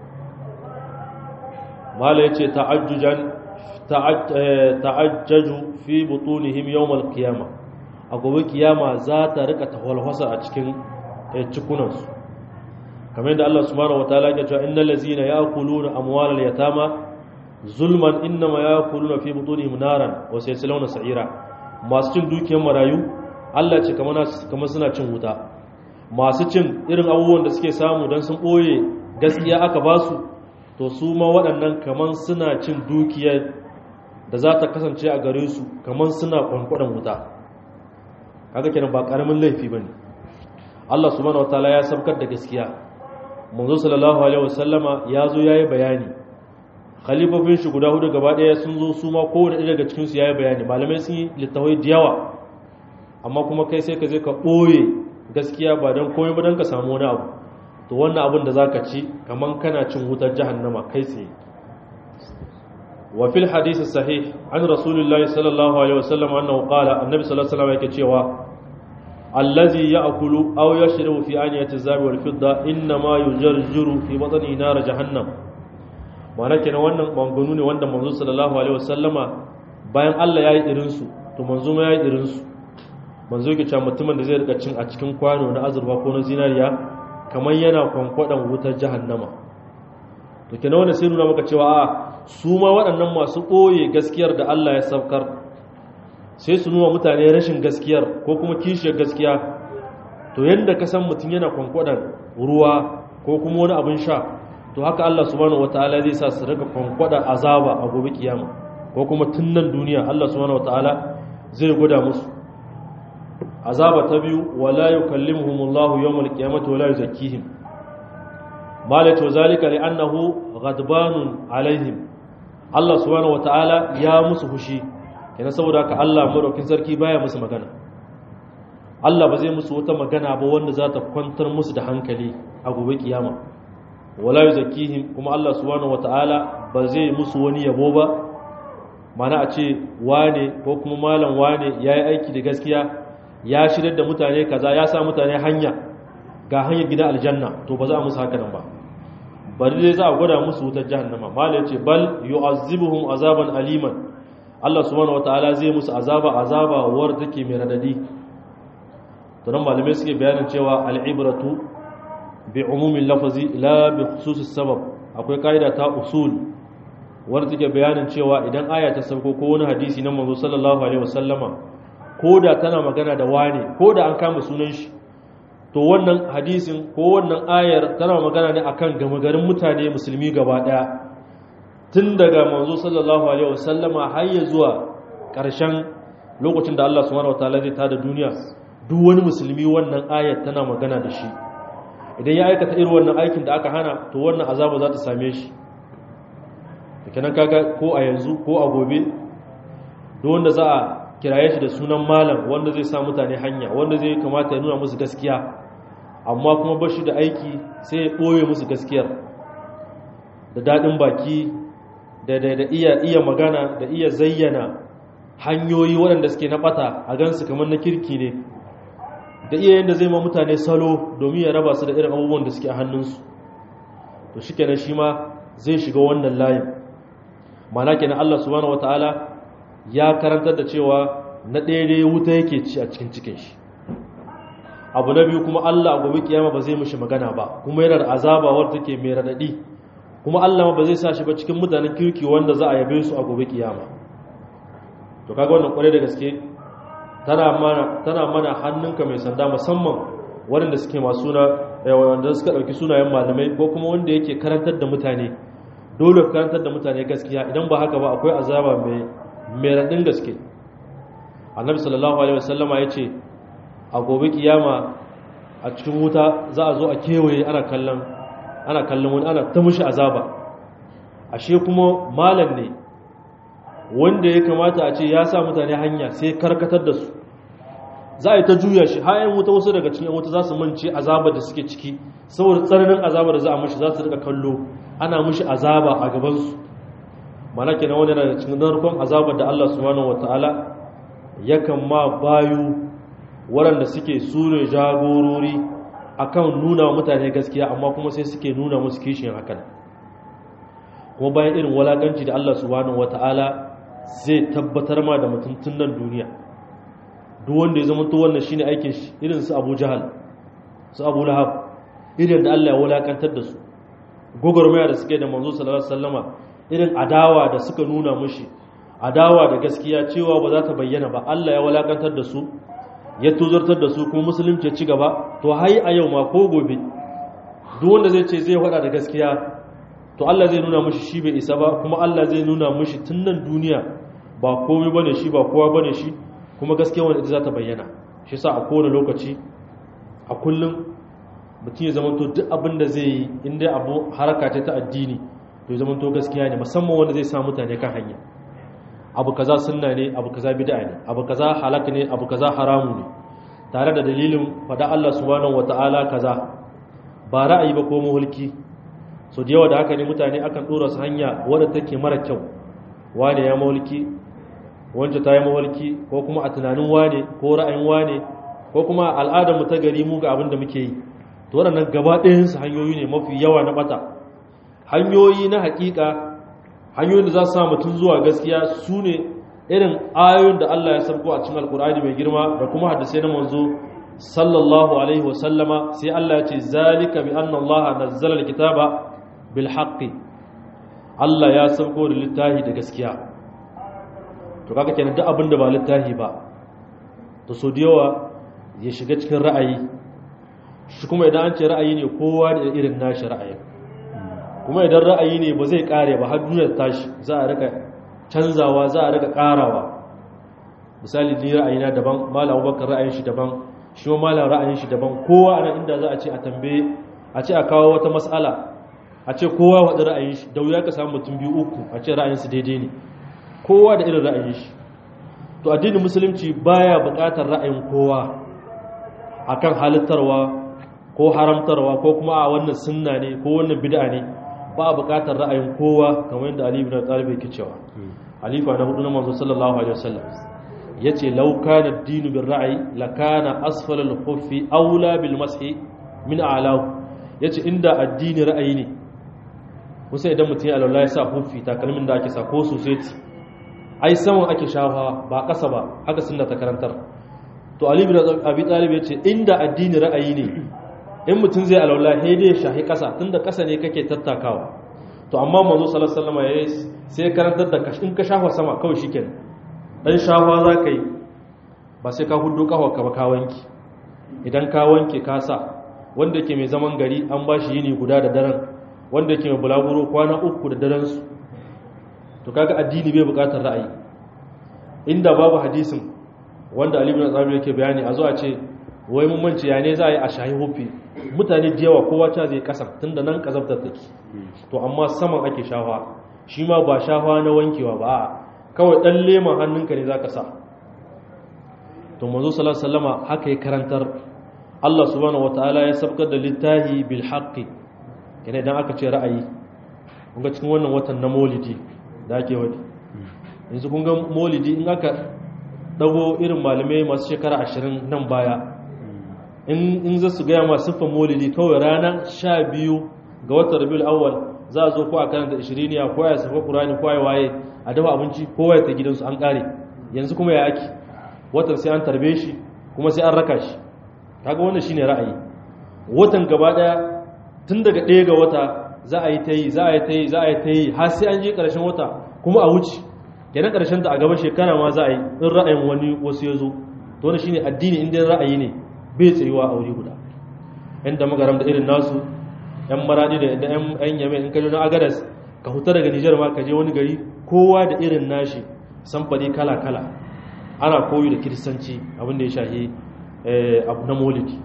mala yace ta'ajjujan ta'ajjaju fi butunihim yawm al-qiyamah a gobe kiyama za ta rika tawalwasa a cikin cikunansu kamar yadda Allah subhanahu wataala ya ce innal ladzina ya'kuluna amwalal yatama zulman innama ya'kuluna fi butunihim naran wa sayaslawna sa'ira masu cin dukiyar marayu Allah ce kamar kamar suna cin wuta masu cin irin abubuwan da suke samu dan sun boye gaskiya aka ba su to su ma waɗannan kamar suna cin dukiyar da za ta kasance a gare su kamar suna kwankwadan wuta kaga kenan ba karamin laifi bane Allah subhanahu wataala ya sabkar da gaskiya manzo sallallahu alaihi wasallama ya zo yayi bayani khalifofin shi guda hudu gaba daya sun zo su ma kowanne ɗaya daga cikin su yayi bayani malamai sun yi littawai da yawa amma kuma kai sai ka je ka ɓoye gaskiya ba don komai ba don ka samu wani abu to wannan abin da zaka ci kaman kana cin wutar jahannama kai tsaye wa fil hadith sahih an rasulullahi sallallahu alaihi wasallam annahu qala annabi sallallahu alaihi wasallam yake cewa allazi ya'kulu aw yashrabu fi aniyati zabi wal fidda inna ma yujarjiru fi batni nar jahannam ma'ana kenan wannan manganu ne wanda manzo sallallahu alaihi wasallama bayan Allah yayi irin su to manzo ma yayi irin su manzo yake cewa mutumin da zai rika cin a cikin kwano na azurfa ko na zinariya kamar yana kwankwadan wutar jahannama to kenan wannan sai nuna maka cewa a su ma waɗannan masu ɓoye gaskiyar da Allah ya saukar sai su nuna mutane rashin gaskiyar ko kuma kishiyar gaskiya to yadda ka san mutum yana kwankwadan ruwa ko kuma wani abin sha to haka Allah subhanahu wataala zai sa su rika kwankwada azaba a gobe kiyama ko kuma tun nan duniya Allah subhanahu wataala zai gwada musu azaba ta biyu wala yukallimuhumullahu yawmal qiyamati wala yuzakkihim malatu zalika li'annahu ghadbanun alaihim Allah subhanahu wataala ya musu fushi yana saboda haka Allah madaukin sarki baya musu magana Allah ba zai musu wata magana ba wanda za ta kwantar musu da hankali a gobe kiyama wala yuzakkihim kuma Allah subhanahu wataala ba zai musu wani yabo ba mana a ce wane ko kuma malam wane yayi aiki da gaskiya ya shirya da mutane kaza ya sa mutane hanya ga hanyar gida aljanna to ba za a musu haka nan ba bari dai za a gwada musu wutar jahannama mala yace bal yu'azzibuhum azaban aliman Allah subhanahu wataala zai musu azaba azaba war take mai radadi to nan malamai suke bayanin cewa al'ibratu bi umumin lafazi la bi khususis sabab akwai kaida ta usul war take bayanin cewa idan aya ta sauko ko wani hadisi na manzo sallallahu alaihi wasallama ko da tana magana da wane ko da an kama sunan shi to wannan hadisin ko wannan ayar tana magana ne akan gama garin mutane musulmi gaba daya tun daga manzo sallallahu alaihi wasallama har ya zuwa ƙarshen lokacin da Allah subhanahu wataala zai tada duniya duk wani musulmi wannan ayar tana magana da shi idan ya aikata irin wannan aikin da aka hana to wannan azaba za ta same shi kenan kaga ko a yanzu ko a gobe duk wanda za a kiraye shi da sunan malam wanda zai sa mutane hanya wanda zai kamata ya nuna musu gaskiya amma kuma ba shi da aiki sai ya ɓoye musu gaskiyar da daɗin baki da da iya iya magana da iya zayyana hanyoyi waɗanda suke na ɓata a gansu kamar na kirki ne da iya yadda zai ma mutane salo domin ya raba su da irin abubuwan da suke a hannunsu to shi kenan shi ma zai shiga wannan layin mana kenan Allah subhanahu wataala ya karantar da cewa na ɗaya wuta yake ci a cikin cikin shi abu na biyu kuma Allah a gobe kiyama ba zai mishi magana ba kuma yana da azaba wadda take mai radadi kuma Allah ba zai sa shi ba cikin mutanen kirki wanda za a yabe su a gobe kiyama to kaga wannan kwarai da gaske tana mana tana mana hannunka mai sanda musamman waɗanda suke masu suna wanda suka ɗauki sunayen malamai ko kuma wanda yake karantar da mutane dole karantar da mutane gaskiya idan ba haka ba akwai azaba mai mai raɗin gaske annabi sallallahu alaihi wasallama ya ce a gobe kiyama a cikin wuta za a zo a kewaye ana kallon ana kallon wani ana ta mushi azaba ashe kuma malam ne wanda ya kamata a ce ya sa mutane hanya sai karkatar da su za a yi ta juya shi hayan wuta wasu daga cikin wuta za su mance azaba da suke ciki saboda tsananin azaba da za a mushi za su rika kallo ana mushi azaba a gabansu mana kenan wani daga cikin narkon azabar da Allah subhanahu wataala yakan ma bayu waɗanda suke sune jagorori akan nuna wa mutane gaskiya amma kuma sai suke nuna musu kishin hakan kuma bayan irin walakanci da Allah subhanahu wataala zai tabbatar ma da mutum tun nan duniya duk wanda ya zama to wannan shine aikin shi irin su Abu Jahal su Abu Lahab irin da Allah ya wulakantar da su gogormaya da suke da manzo sallallahu alaihi wasallama irin adawa da suka nuna mushi adawa da gaskiya cewa ba za ta bayyana ba Allah ya walakantar da su ya tuzartar da su kuma musulunci ya ci gaba to hai a yau ma ko gobe duk wanda zai ce zai faɗa da gaskiya to Allah zai nuna mushi shi bai isa ba kuma Allah zai nuna mushi tun nan duniya ba komai bane shi ba kowa bane shi kuma gaskiya wanda ita za ta bayyana shi sa a kowane lokaci a kullum mutum ya zama to duk abin da zai yi inda abu haraka ce ta addini to ya zama to gaskiya ne musamman wanda zai sa mutane kan hanya abu kaza sunna ne abu kaza bid'a ne abu kaza halak ne abu kaza haramu ne tare da dalilin fada Allah subhanahu wataala kaza ba ra'ayi ba ko mulki so da yawa da haka ne mutane akan dora su hanya wadda take mara kyau wane ya mulki wanda ta yi mawalki ko kuma a tunanin wane ko ra'ayin wane ko kuma al'adar mu ta gari mu ga abin da muke yi to waɗannan gaba ɗayansu hanyoyi ne mafi yawa na bata hanyoyi na hakika hanyoyin da za su sa mutum zuwa gaskiya su ne irin ayoyin da Allah ya sabko a cikin alkur'ani mai girma da kuma hadisai na manzo sallallahu alaihi wasallama sai Allah ya ce zalika bi anna Allah nazzala alkitaba bil haqqi Allah ya sabko da littafi da gaskiya to kaga kenan duk abin da ba littafi ba to so da yawa ya shiga cikin ra'ayi shi kuma idan an ce ra'ayi ne kowa da irin nashi ra'ayi kuma idan ra'ayi ne ba zai kare ba har duniyar tashi za a rika canzawa za a rika karawa misali ni ra'ayina daban malam Abubakar ra'ayin shi daban shi ma malam ra'ayin shi daban kowa ana inda za a ce a tambaye a ce a kawo wata mas'ala a ce kowa wada ra'ayin shi da wuya ka samu mutum biyu uku a ce ra'ayin su daidai ne kowa da irin ra'ayin shi to addinin musulunci baya buƙatar ra'ayin kowa akan halittarwa ko haramtarwa ko kuma a wannan sunna ne ko wannan bid'a ne ba buƙatar ra'ayin kowa kamar yadda Ali ibn Talib yake cewa halifa na hudu na manzo sallallahu alaihi wasallam yace law kana ad-dinu bir ra'yi lakana asfala al-khuffi aula bil mashi min a'lahu yace inda addini ra'ayi ne kusa idan mutum ya alwala ya sa huffi takalmin da ake sa ko sosai ai saman ake shafa ba ƙasa ba haka sunna ta karantar to ali bin abi talib ya ce inda addini ra'ayi ne in mutum zai alaula he dai shahi ƙasa tunda ƙasa ne kake tattakawa to amma manzo sallallahu alaihi wasallam yayi sai karantar da in ka shafa sama kawai shikenan dan shafa za ka yi ba sai ka hudu kafa ka ba ka wanki idan ka wanke ka sa wanda yake mai zaman gari an ba shi yini guda da daren wanda yake mai bulaguro kwana uku da daren su to kaga addini bai bukatar ra'ayi inda babu hadisin wanda Ali ibn Abi yake bayani a zo a ce wai mun mance ya ne za a yi a shahi hufi mutane da yawa kowa ta zai kasar tunda nan kazabtar take to amma saman ake shafa shi ma ba shafa na wankewa ba a kawai dan leman hannunka ne zaka sa to manzo sallallahu alaihi wasallama haka ya karantar Allah subhanahu wataala ya sabkar da littahi bil haqqi kana idan aka ce ra'ayi kun ga cikin wannan watan na maulidi da ake wadi yanzu kun ga maulidi in aka dago irin malamai masu shekara ashirin nan baya in za su gaya masu siffan maulidi kawai ranar sha biyu ga watan rabiul awwal za a zo ko a karanta ishiriniya ko ya safa kurani ko ya waye a dafa abinci ko ya ta gidansu an kare yanzu kuma ya ake watan sai an tarbe shi kuma sai an raka shi kaga wannan shine ra'ayi watan gaba daya tun daga ɗaya ga wata za a yi ta yi za a yi ta yi za a yi ta yi har sai an je ƙarshen wata kuma a wuce kenan ƙarshen ta a gaba shekara ma za a yi in ra'ayin wani wasu ya zo to wani shine addini inda ra'ayi ne bai tsayuwa a wuri guda yan da magaram da irin nasu yan maradi da yan yame in ka je na agadas ka huta daga nijar ma ka je wani gari kowa da irin nashi samfari kala kala ana koyi da kiristanci abin da ya shahi abu na molidi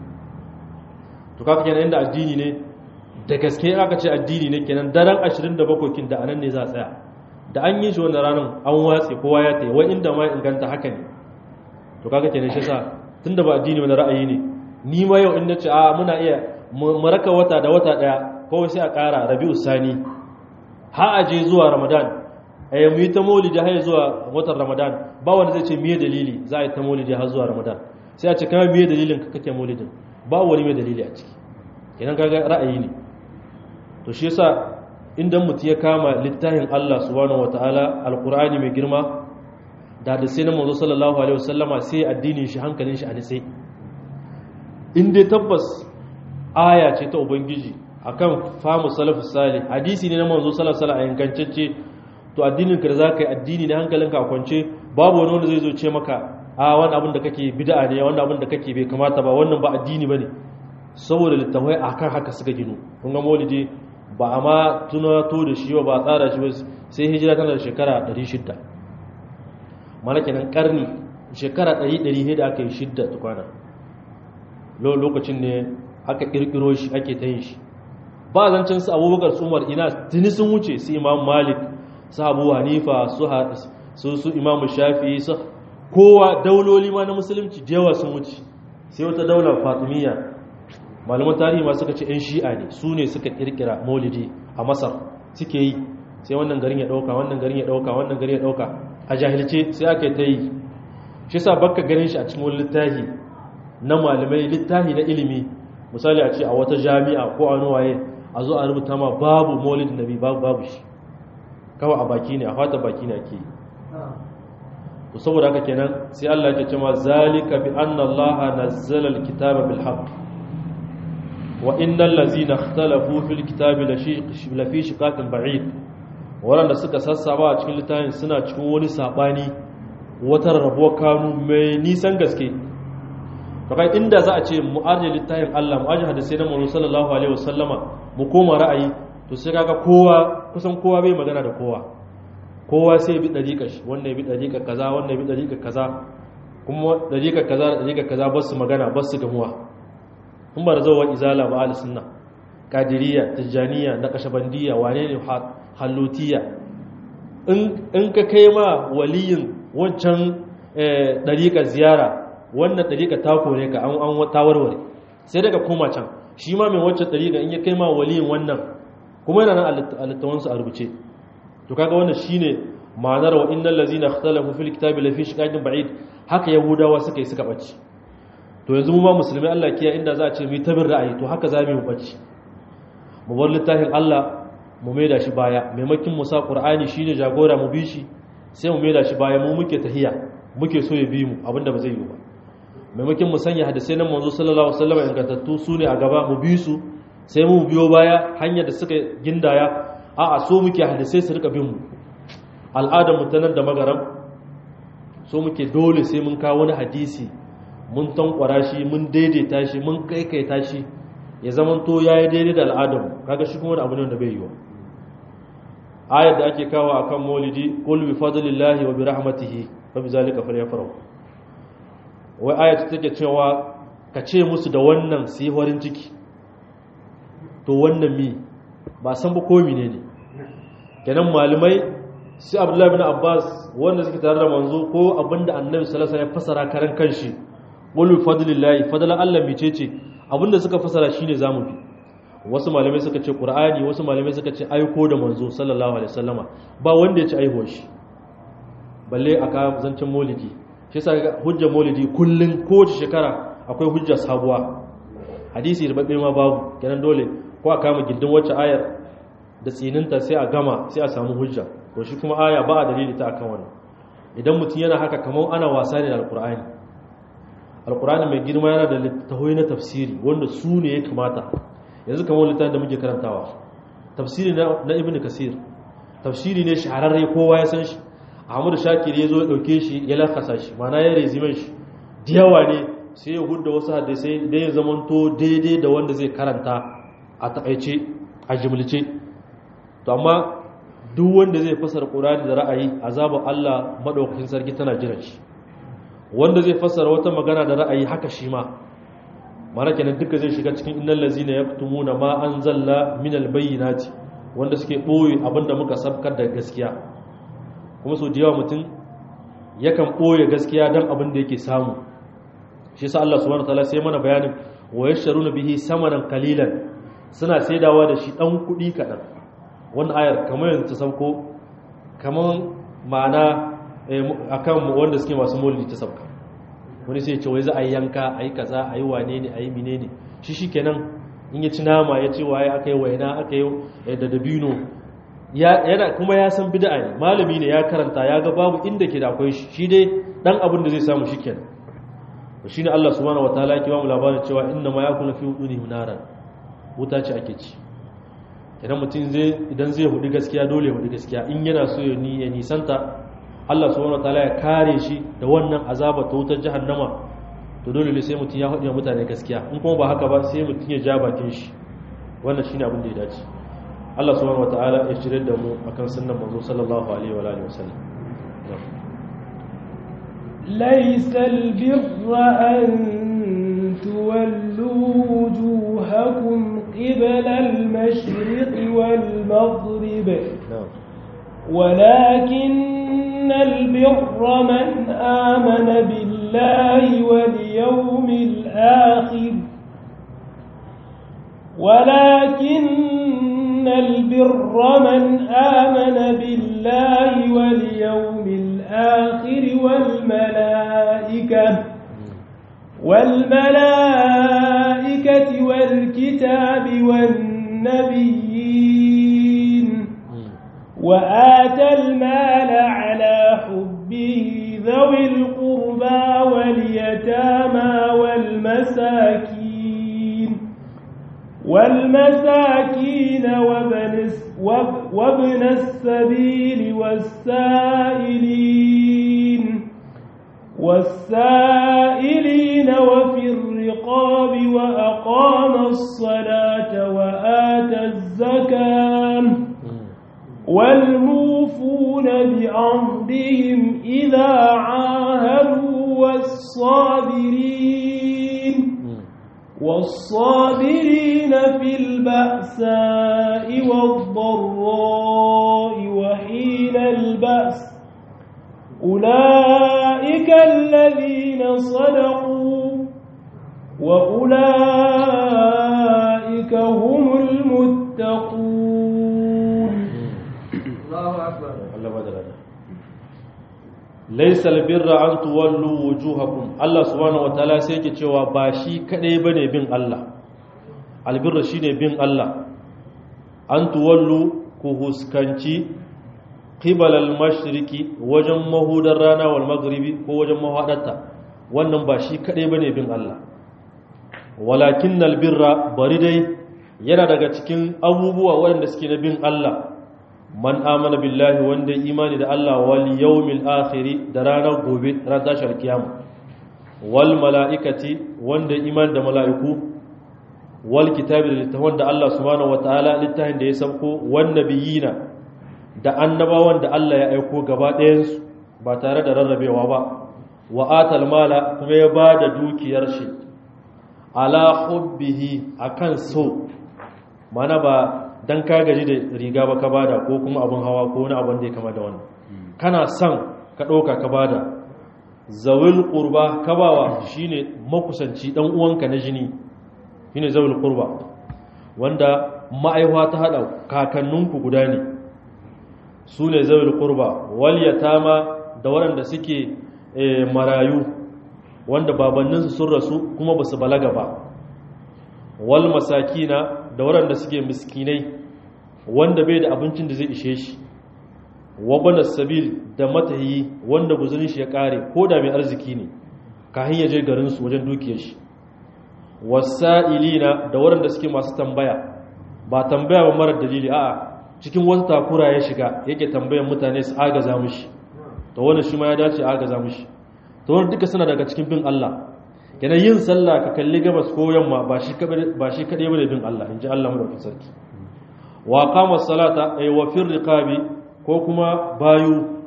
to kaka kenan inda addini ne da gaske aka ce addini ne kenan daren 27 kin da anan ne za a tsaya da an yi shi wannan ranar an watse kowa ya tayi wai inda ma inganta haka ne to kaga kenan shi sa tunda ba addini wani ra'ayi ne ni ma yau in nace a muna iya mu raka wata da wata daya kawai sai a ƙara rabi'u sani ha aje zuwa ramadan eh mu yi ta maulidi har zuwa watan ramadan ba wanda zai ce miye dalili za a yi ta maulidi har zuwa ramadan sai a ce kama miye dalilin ka kake maulidin ba wani mai dalili a ciki idan kaga ra'ayi ne to shi yasa inda mutum ya kama littafin Allah subhanahu wataala alqur'ani mai girma da da sai na manzo sallallahu alaihi wasallama sai addinin shi hankalin shi a nitse in dai tabbas aya ce ta ubangiji akan famu salafus salih hadisi ne na manzo sallallahu alaihi wasallam a yankancacce to addinin ka da zaka yi addini ne hankalinka a kwance babu wani wanda zai zo ce maka a wani abin da kake bid'a ne wani abin da kake bai kamata ba wannan ba addini bane saboda littafai akan haka suka gino kun ga maulidi ba a ma tunato da shi ba ba tsara shi ba sai hijira tana da shekara 600 mana kenan karni shekara 100 ne da aka yi shidda tukwana lokacin ne aka kirkiro shi ake ta yin shi ba zancen su abubakar su umar ina tuni sun wuce su imam malik su abu hanifa su su imam shafi su kowa dauloli ma na musulunci jewa sun wuce sai wata daular fatimiyya malaman tarihi ma suka ce 'yan shi'a ne su ne suka kirkira maulidi a masar suke yi sai wannan garin ya dauka wannan garin ya dauka wannan garin ya dauka a jahilce sai aka yi ta yi shi sa baka ganin shi a cikin wani littafi na malamai littafi na ilimi misali a ce a wata jami'a ko a nuwaye a zo a rubuta ma babu maulidin nabi babu babu shi kawai a baki ne a fata baki ne ake yi to saboda haka kenan sai Allah ya ce ma zalika bi anna Allah nazzala alkitaba bil haqq wa innal ladzina ikhtalafu fil kitabi la fi shiqaqin ba'id wanda suka sassaba a cikin littafin suna cikin wani sabani wata rabuwar kanu mai nisan gaske to kai inda za a ce mu arje littafin Allah mu arje hadisi na Muhammad sallallahu alaihi wasallama mu koma ra'ayi to sai kaga kowa kusan kowa bai magana da kowa kowa sai bi dariƙa shi wannan bi dariƙa kaza wannan bi dariƙa kaza kuma dariƙa kaza da dariƙa kaza ba su magana ba su gamuwa in ba da zuwa izala ba al sunna qadiriyya tijaniya naqshbandiyya wane ne halutiya in ka kai ma waliyin wancan dariƙa ziyara wannan dariƙa ta kore ka an an tawarware sai daga koma can shi ma mai wancan dariƙa in ya kai ma waliyin wannan kuma yana nan a littawansu a rubuce to kaga wannan shine ma'anar wa innal ladzina ikhtalafu fil kitabi lafi shiqaqin ba'id haka yahudawa suka yi suka bace to yanzu mu ma musulmi Allah kiya inda za a ce mu tabir ra'ayi to haka zamu mu bace mu bar littafin Allah mu maida shi baya maimakin mu sa qur'ani shine jagora mu bi shi sai mu maida shi baya mu muke tahiya muke so ya bi mu abinda ba zai yi ba maimakin mu sanya hadisai nan manzo sallallahu alaihi wasallam ingantattu su ne a gaba mu bi su sai mu biyo baya hanyar da suka gindaya a a so muke hadisai su rika bin mu al'adar mu tanar da magaram so muke dole sai mun kawo wani hadisi mun tankwara shi mun daidaita shi mun kaikaita shi ya zaman to yayi daidai da al'adar mu kaga shi kuma wani abu ne da bai yi wa ayar da ake kawo akan maulidi qul bi fadlillahi wa bi rahmatihi fa bi zalika falyafrahu wai ayat take cewa ka ce musu da wannan su yi farin ciki to wannan mi ba san ba komi ne ne kenan malamai su abdullahi bin abbas wanda suke tare da manzo ko abinda annabi sallallahu alaihi ya fasara karan kanshi qul fadlillahi fadlan Allah mice ce abinda suka fasara shine zamu bi wasu malamai suka ce qur'ani wasu malamai suka ce aiko da manzo sallallahu alaihi wasallama ba wanda ya ci aihuwar shi balle aka zancen maulidi shi yasa hujja maulidi kullun kowace shekara akwai hujja sabuwa hadisi da babbe ma babu kenan dole ko a kama gindin wacce ayar da tsininta sai a gama sai a samu hujja to shi kuma aya ba a dalili ta akan wannan idan mutum yana haka kamar ana wasa ne da alkur'ani alkur'ani mai girma yana da littattafai na tafsiri wanda su ne ya kamata yanzu kamar littafin da muke karantawa tafsiri na ibn kasir tafsiri ne shahararre kowa ya san shi ahmadu shakir ya zo ya dauke shi ya lakasa shi mana ya rezimen shi diyawa ne sai ya hudda wasu hadisai da ya zamanto daidai da wanda zai karanta a takaice a jimlice to amma duk wanda zai fasara ƙurani da ra'ayi azabar Allah maɗaukakin sarki tana jiran shi wanda zai fasara wata magana da ra'ayi haka shi ma mana kenan duka zai shiga cikin innal lazina yaktumuna ma anzalna minal bayyinati wanda suke boye abinda muka sabkar da gaskiya kuma so da yawa mutum yakan boye gaskiya dan abin da yake samu shi yasa Allah subhanahu wataala sai mana bayanin wa yasharuna bihi samanan qalilan suna saidawa da shi dan kudi kadan wannan ayar kamar yanzu ta sauko kamar ma'ana akan wanda suke masu maulidi ta sabka wani sai ce wai za a yi yanka a yi kaza a yi wane ne a yi mine ne shi shi kenan in ya ci nama ya ce waye aka yi waina aka yi da dabino yana kuma ya san bid'a ne malami ne ya karanta ya ga babu inda ke da akwai shi shi dai dan abin da zai samu shi kenan shi ne Allah subhanahu wataala yake ba mu labarin cewa inna ma yakunu fi udunihim naran wuta ce ake ci idan mutum zai idan zai hudu gaskiya dole ya hudu gaskiya in yana so ya ni ya nisanta Allah subhanahu wataala ya kare shi da wannan azaba ta wutar jahannama to dole ne sai mutum ya hudu mutane gaskiya in kuma ba haka ba sai mutum ya ja bakin shi wannan shine abin da ya dace Allah subhanahu wataala ya shirye da mu akan sunnan manzo sallallahu alaihi wa alihi wasallam ليس البر أن تولوا وجوهكم قبل المشرق والمغرب ولكن البر من آمن بالله واليوم الآخر ولكن البر من آمن بالله واليوم الآخر والملائكة والملائكة والكتاب والنبيين وآتى المال على حبه ذوي القربى واليتامى والمساكين والمساكين وابن وابن السبيل والسائلين والسائلين وفي الرقاب وأقام الصلاة وآتى الزكاة والموفون بعهدهم إذا عاهدوا والصابرين والصابرين في البأساء والضراء وحين البأس أولئك الذين صدقوا وأولئك هم المتقون الله أكبر Allah ba da rana laisa albirra an tuwallu wujuhakum Allah subhanahu wataala sai yake cewa ba shi kadai bane bin Allah albirra shine bin Allah an tuwallu ku huskanci qibal al-mashriqi wajen mahudar rana wal maghribi ko wajen mahadarta wannan ba shi kadai bane bin Allah walakin albirra bari dai yana daga cikin abubuwa waɗanda suke na bin Allah man amana billahi wanda imani da Allah wal yawmil akhiri da ranar gobe ran tashar kiyama wal malaikati wanda imani da mala'iku wal kitabi da littafin da Allah subhanahu wataala littafin da ya sauko wan nabiyina da annabawan da Allah ya aiko gaba ɗayan su ba tare da rarrabewa ba wa atal mala kuma ya bada dukiyar shi ala hubbihi akan so mana ba dan ka gaji da riga ba ka bada ko kuma abin hawa ko wani abin da ya kama da wannan kana son ka ɗauka ka bada zawil ƙurba ka bawa shine makusanci ɗan uwanka na jini shine zawil ƙurba wanda ma'aiwa ta haɗa kakanninku guda ne su ne zawil ƙurba wal yatama da waɗanda suke marayu wanda babanninsu sun rasu kuma ba su balaga ba wal masakina da waɗanda suke miskinai wanda bai da abincin da zai ishe shi wabana sabil da matahi wanda guzurin shi ya kare ko da mai arziki ne ka hanyar je garinsu wajen dukiyar shi wasa'ilina da waɗanda suke masu tambaya ba tambaya ba marar dalili a'a cikin wata takura ya shiga yake tambayan mutane su agaza mushi to wannan shi ma ya dace agaza mushi to wannan duka suna daga cikin bin Allah yana yin sallah ka kalli gabas ko yamma ba shi ba shi kadai bane bin Allah inji Allah madaukakin sarki wa qama salata ay wa fir riqabi ko kuma bayu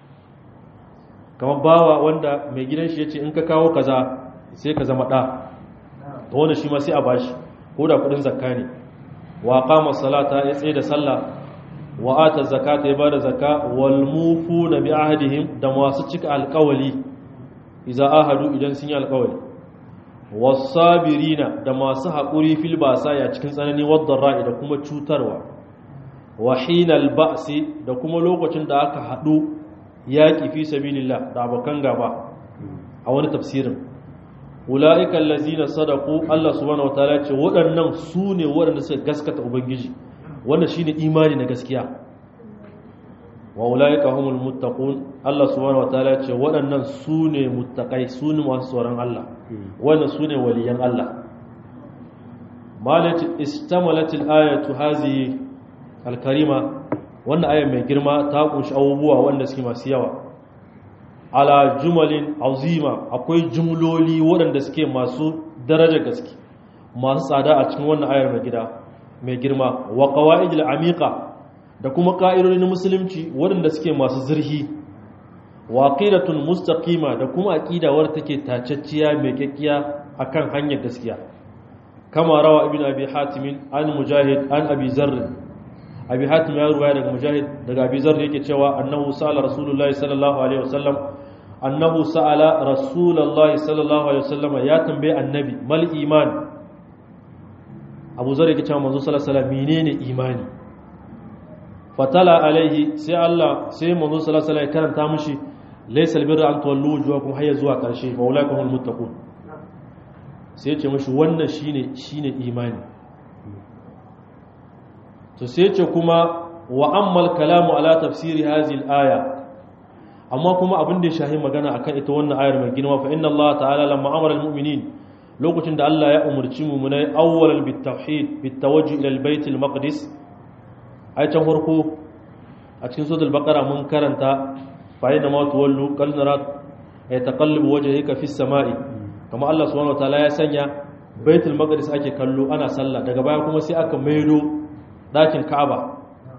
kamar bawa wanda mai gidan shi yace in ka kawo kaza sai ka zama da to wannan shi ma sai a bashi ko da kudin zakka ne wa qama salata ya tsaye da sallah wa ata zakata ya bada zakka wal mufuna bi ahdihim da masu cika alƙawali idza ahadu idan sun yi alƙawali wasabirina da masu haƙuri fil basaya cikin tsanani wadda ra'i da kuma cutarwa wa hinal ba'si da kuma lokacin da aka hadu yaki fi sabilillah da abokan gaba a wani tafsirin ulaika allazina sadaqu Allah subhanahu wataala ce waɗannan su ne waɗanda suka gaskata ubangiji wannan shine imani na gaskiya wa ulaika humul muttaqun Allah subhanahu wataala ce waɗannan su ne muttaqai su ne masu tsoron Allah wannan su ne waliyan Allah malati istamalat al-ayatu hazihi al-karima wannan aya mai girma ta kunshi abubuwa wanda suke masu yawa ala jumalin azima akwai jumloli waɗanda suke masu daraja gaske masu tsada a cikin wannan ayar mai gida mai girma wa qawaidil amiqa da kuma ka'idodi na musulunci waɗanda suke masu zurhi wa aqidatun mustaqima da kuma aqida wadda take tacacciya mai kekkiya akan hanyar gaskiya kama rawa ibn abi hatim an mujahid an abi zarr abi hatim ya ruwaya daga mujahid daga abi zarr yake cewa annahu sa'ala rasulullahi sallallahu alaihi wasallam annahu sa'ala rasulullahi sallallahu alaihi wasallam ya tambaye annabi mal iman abu zarr yake cewa manzo sallallahu alaihi wasallam menene imani fatala alaihi sai Allah sai manzo sallallahu alaihi wasallam ya karanta mishi laysa albirra an tuwallu wujuhakum hayya zuwa karshe fa ulaikum almuttaqun sai ya ce mishi wannan shine shine imani to sai ya ce kuma wa ammal kalamu ala tafsiri hadhihi alaya amma kuma abin da ya shahi magana akan ita wannan ayar mai girma fa inna Allah ta'ala lamma amara almu'minin lokacin da Allah ya umurci mu munai awwalan bitawhid bitawajjuh ila albayt almaqdis ai can farko a cikin suratul baqara mun karanta fa inna ma tuwallu qad nara yataqallabu wajhika fis sama'i kuma Allah subhanahu wataala ya sanya baitul maqdis ake kallo ana sallah daga baya kuma sai aka maido dakin ka'aba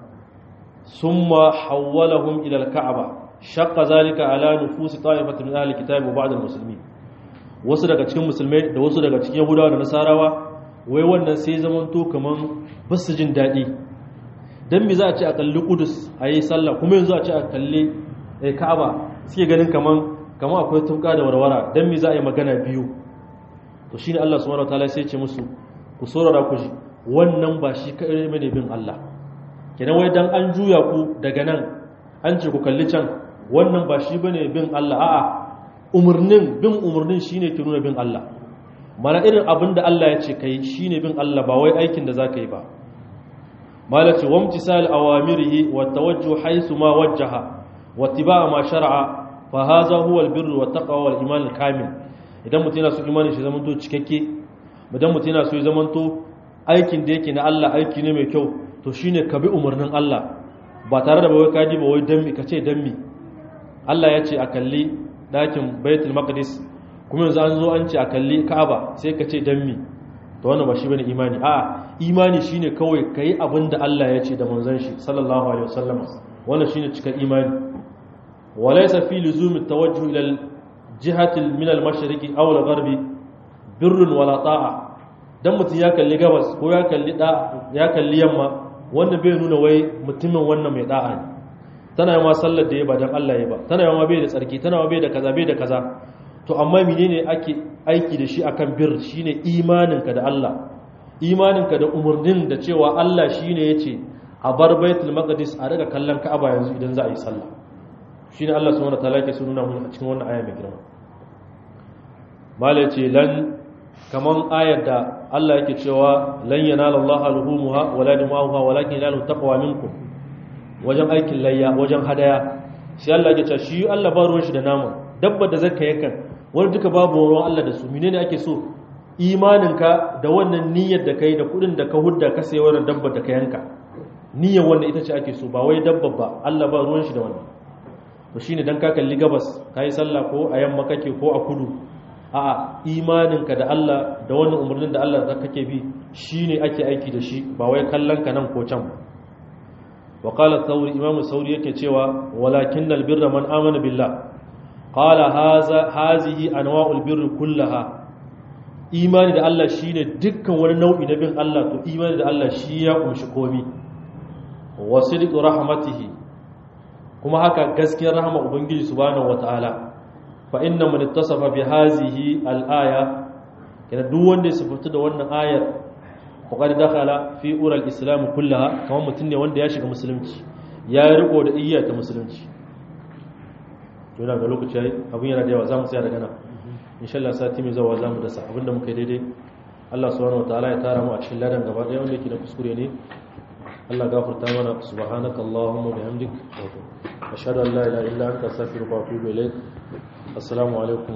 summa hawwalahum ila al-ka'aba shaqqa zalika ala nufusi ta'ifatin min ahli kitabi wa ba'd al-muslimin wasu daga cikin musulmai da wasu daga cikin yahudawa da nasarawa wai wannan sai zamanto kaman basu jin dadi dan me za a ce a kalli kudus ayi sallah kuma yanzu a ce a kalli ka'aba suke ganin kaman kaman akwai tuka da warwara dan me za a yi magana biyu to shine Allah subhanahu wataala sai ya ce musu ku saurara ku ji wannan ba shi kai bane bin Allah kenan wai dan an juya ku daga nan an ce ku kalli can wannan ba shi bane bin Allah a'a umurnin bin umurnin shine ke nuna bin Allah mana irin abin da Allah ya ce kai shine bin Allah ba wai aikin da zaka yi ba malaci wamtisal awamirihi wa tawajjuh haythu ma wajjaha wa tibaa ma shar'a fa hadha huwa albirru wa taqwa wal iman kamil idan mutum yana so imanin shi zamanto cikakke idan mutum yana so ya zamanto aikin da yake na Allah aiki ne mai kyau to shine ka bi umarnin Allah ba tare da bawai kaji ba wai dan mi kace dan mi Allah ya ce a kalli dakin Baitul Maqdis kuma yanzu an zo an ce a kalli Ka'aba sai ka ce dan mi to wannan ba shi bane imani a imani shine kawai kai abin da Allah ya ce da manzon shi sallallahu alaihi wasallam wannan shine cika imani walaysa fi luzum at-tawajjuh ila al-jihati min al-mashriqi aw al-gharbi birrun wala ta'a dan mutum ya kalli gabas ko ya kalli da ya kalli yamma wanda bai nuna wai mutumin wannan mai da'a ne tana yawa sallar da ya ba dan Allah ya ba tana yawa bai da tsarki tana yawa bai da kaza bai da kaza to amma menene ake aiki da shi akan bir shine imaninka da Allah imaninka da umurnin da cewa Allah shine yace a bar baitul maqdis a daga kallon Ka'aba yanzu idan za a yi sallah shine Allah subhanahu wataala yake so nuna mu a cikin wannan aya mai girma malai ce lan kaman ayar da Allah yake cewa lan yanala Allah alhumuha wala dimahuha walakin yanalu taqwa minkum wajen aikin layya wajen hadaya sai Allah yake cewa shi Allah ba ruwan shi da nama dabba da zakka yakan wani duka babu ruwan Allah da su menene ake so imaninka da wannan niyyar da kai da kudin da ka hudda ka sayi wannan dabba da ka yanka niyyar wannan ita ce ake so ba wai dabba ba Allah ba ruwan shi da wannan to shine dan ka kalli gabas kai sallah ko a yamma kake ko a kudu a'a imaninka da Allah da wannan umarnin da Allah da kake bi shine ake aiki da shi ba wai kallon ka nan ko can wa qala thawri imamu thawri yake cewa walakinnal birra man amana billah qala haza hazihi anwa'ul birri kullaha imani da Allah shine dukkan wani nau'i na bin Allah to imani da Allah shi ya kumshi komi wa sidqu rahmatihi kuma haka gaskiyar rahama ubangiji subhanahu wataala fa inna man ittasafa bi hazihi al-aya kana duk wanda ya sifatu da wannan ayar faqad dakhala fi ural islam kullaha kamar mutum ne wanda ya shiga musulunci ya riko da iyya ta musulunci to yana ga lokaci yayi abun yana da yawa zamu tsaya daga nan insha Allah sati mai zuwa zamu dasa abinda muka yi daidai Allah subhanahu wataala ya tara mu a cikin ladan gaba daya wanda yake da kuskure ne Allah gafarta mana subhanaka allahumma bihamdik ashhadu an la ilaha illa anta astaghfiruka wa atubu ilaik assalamu alaikum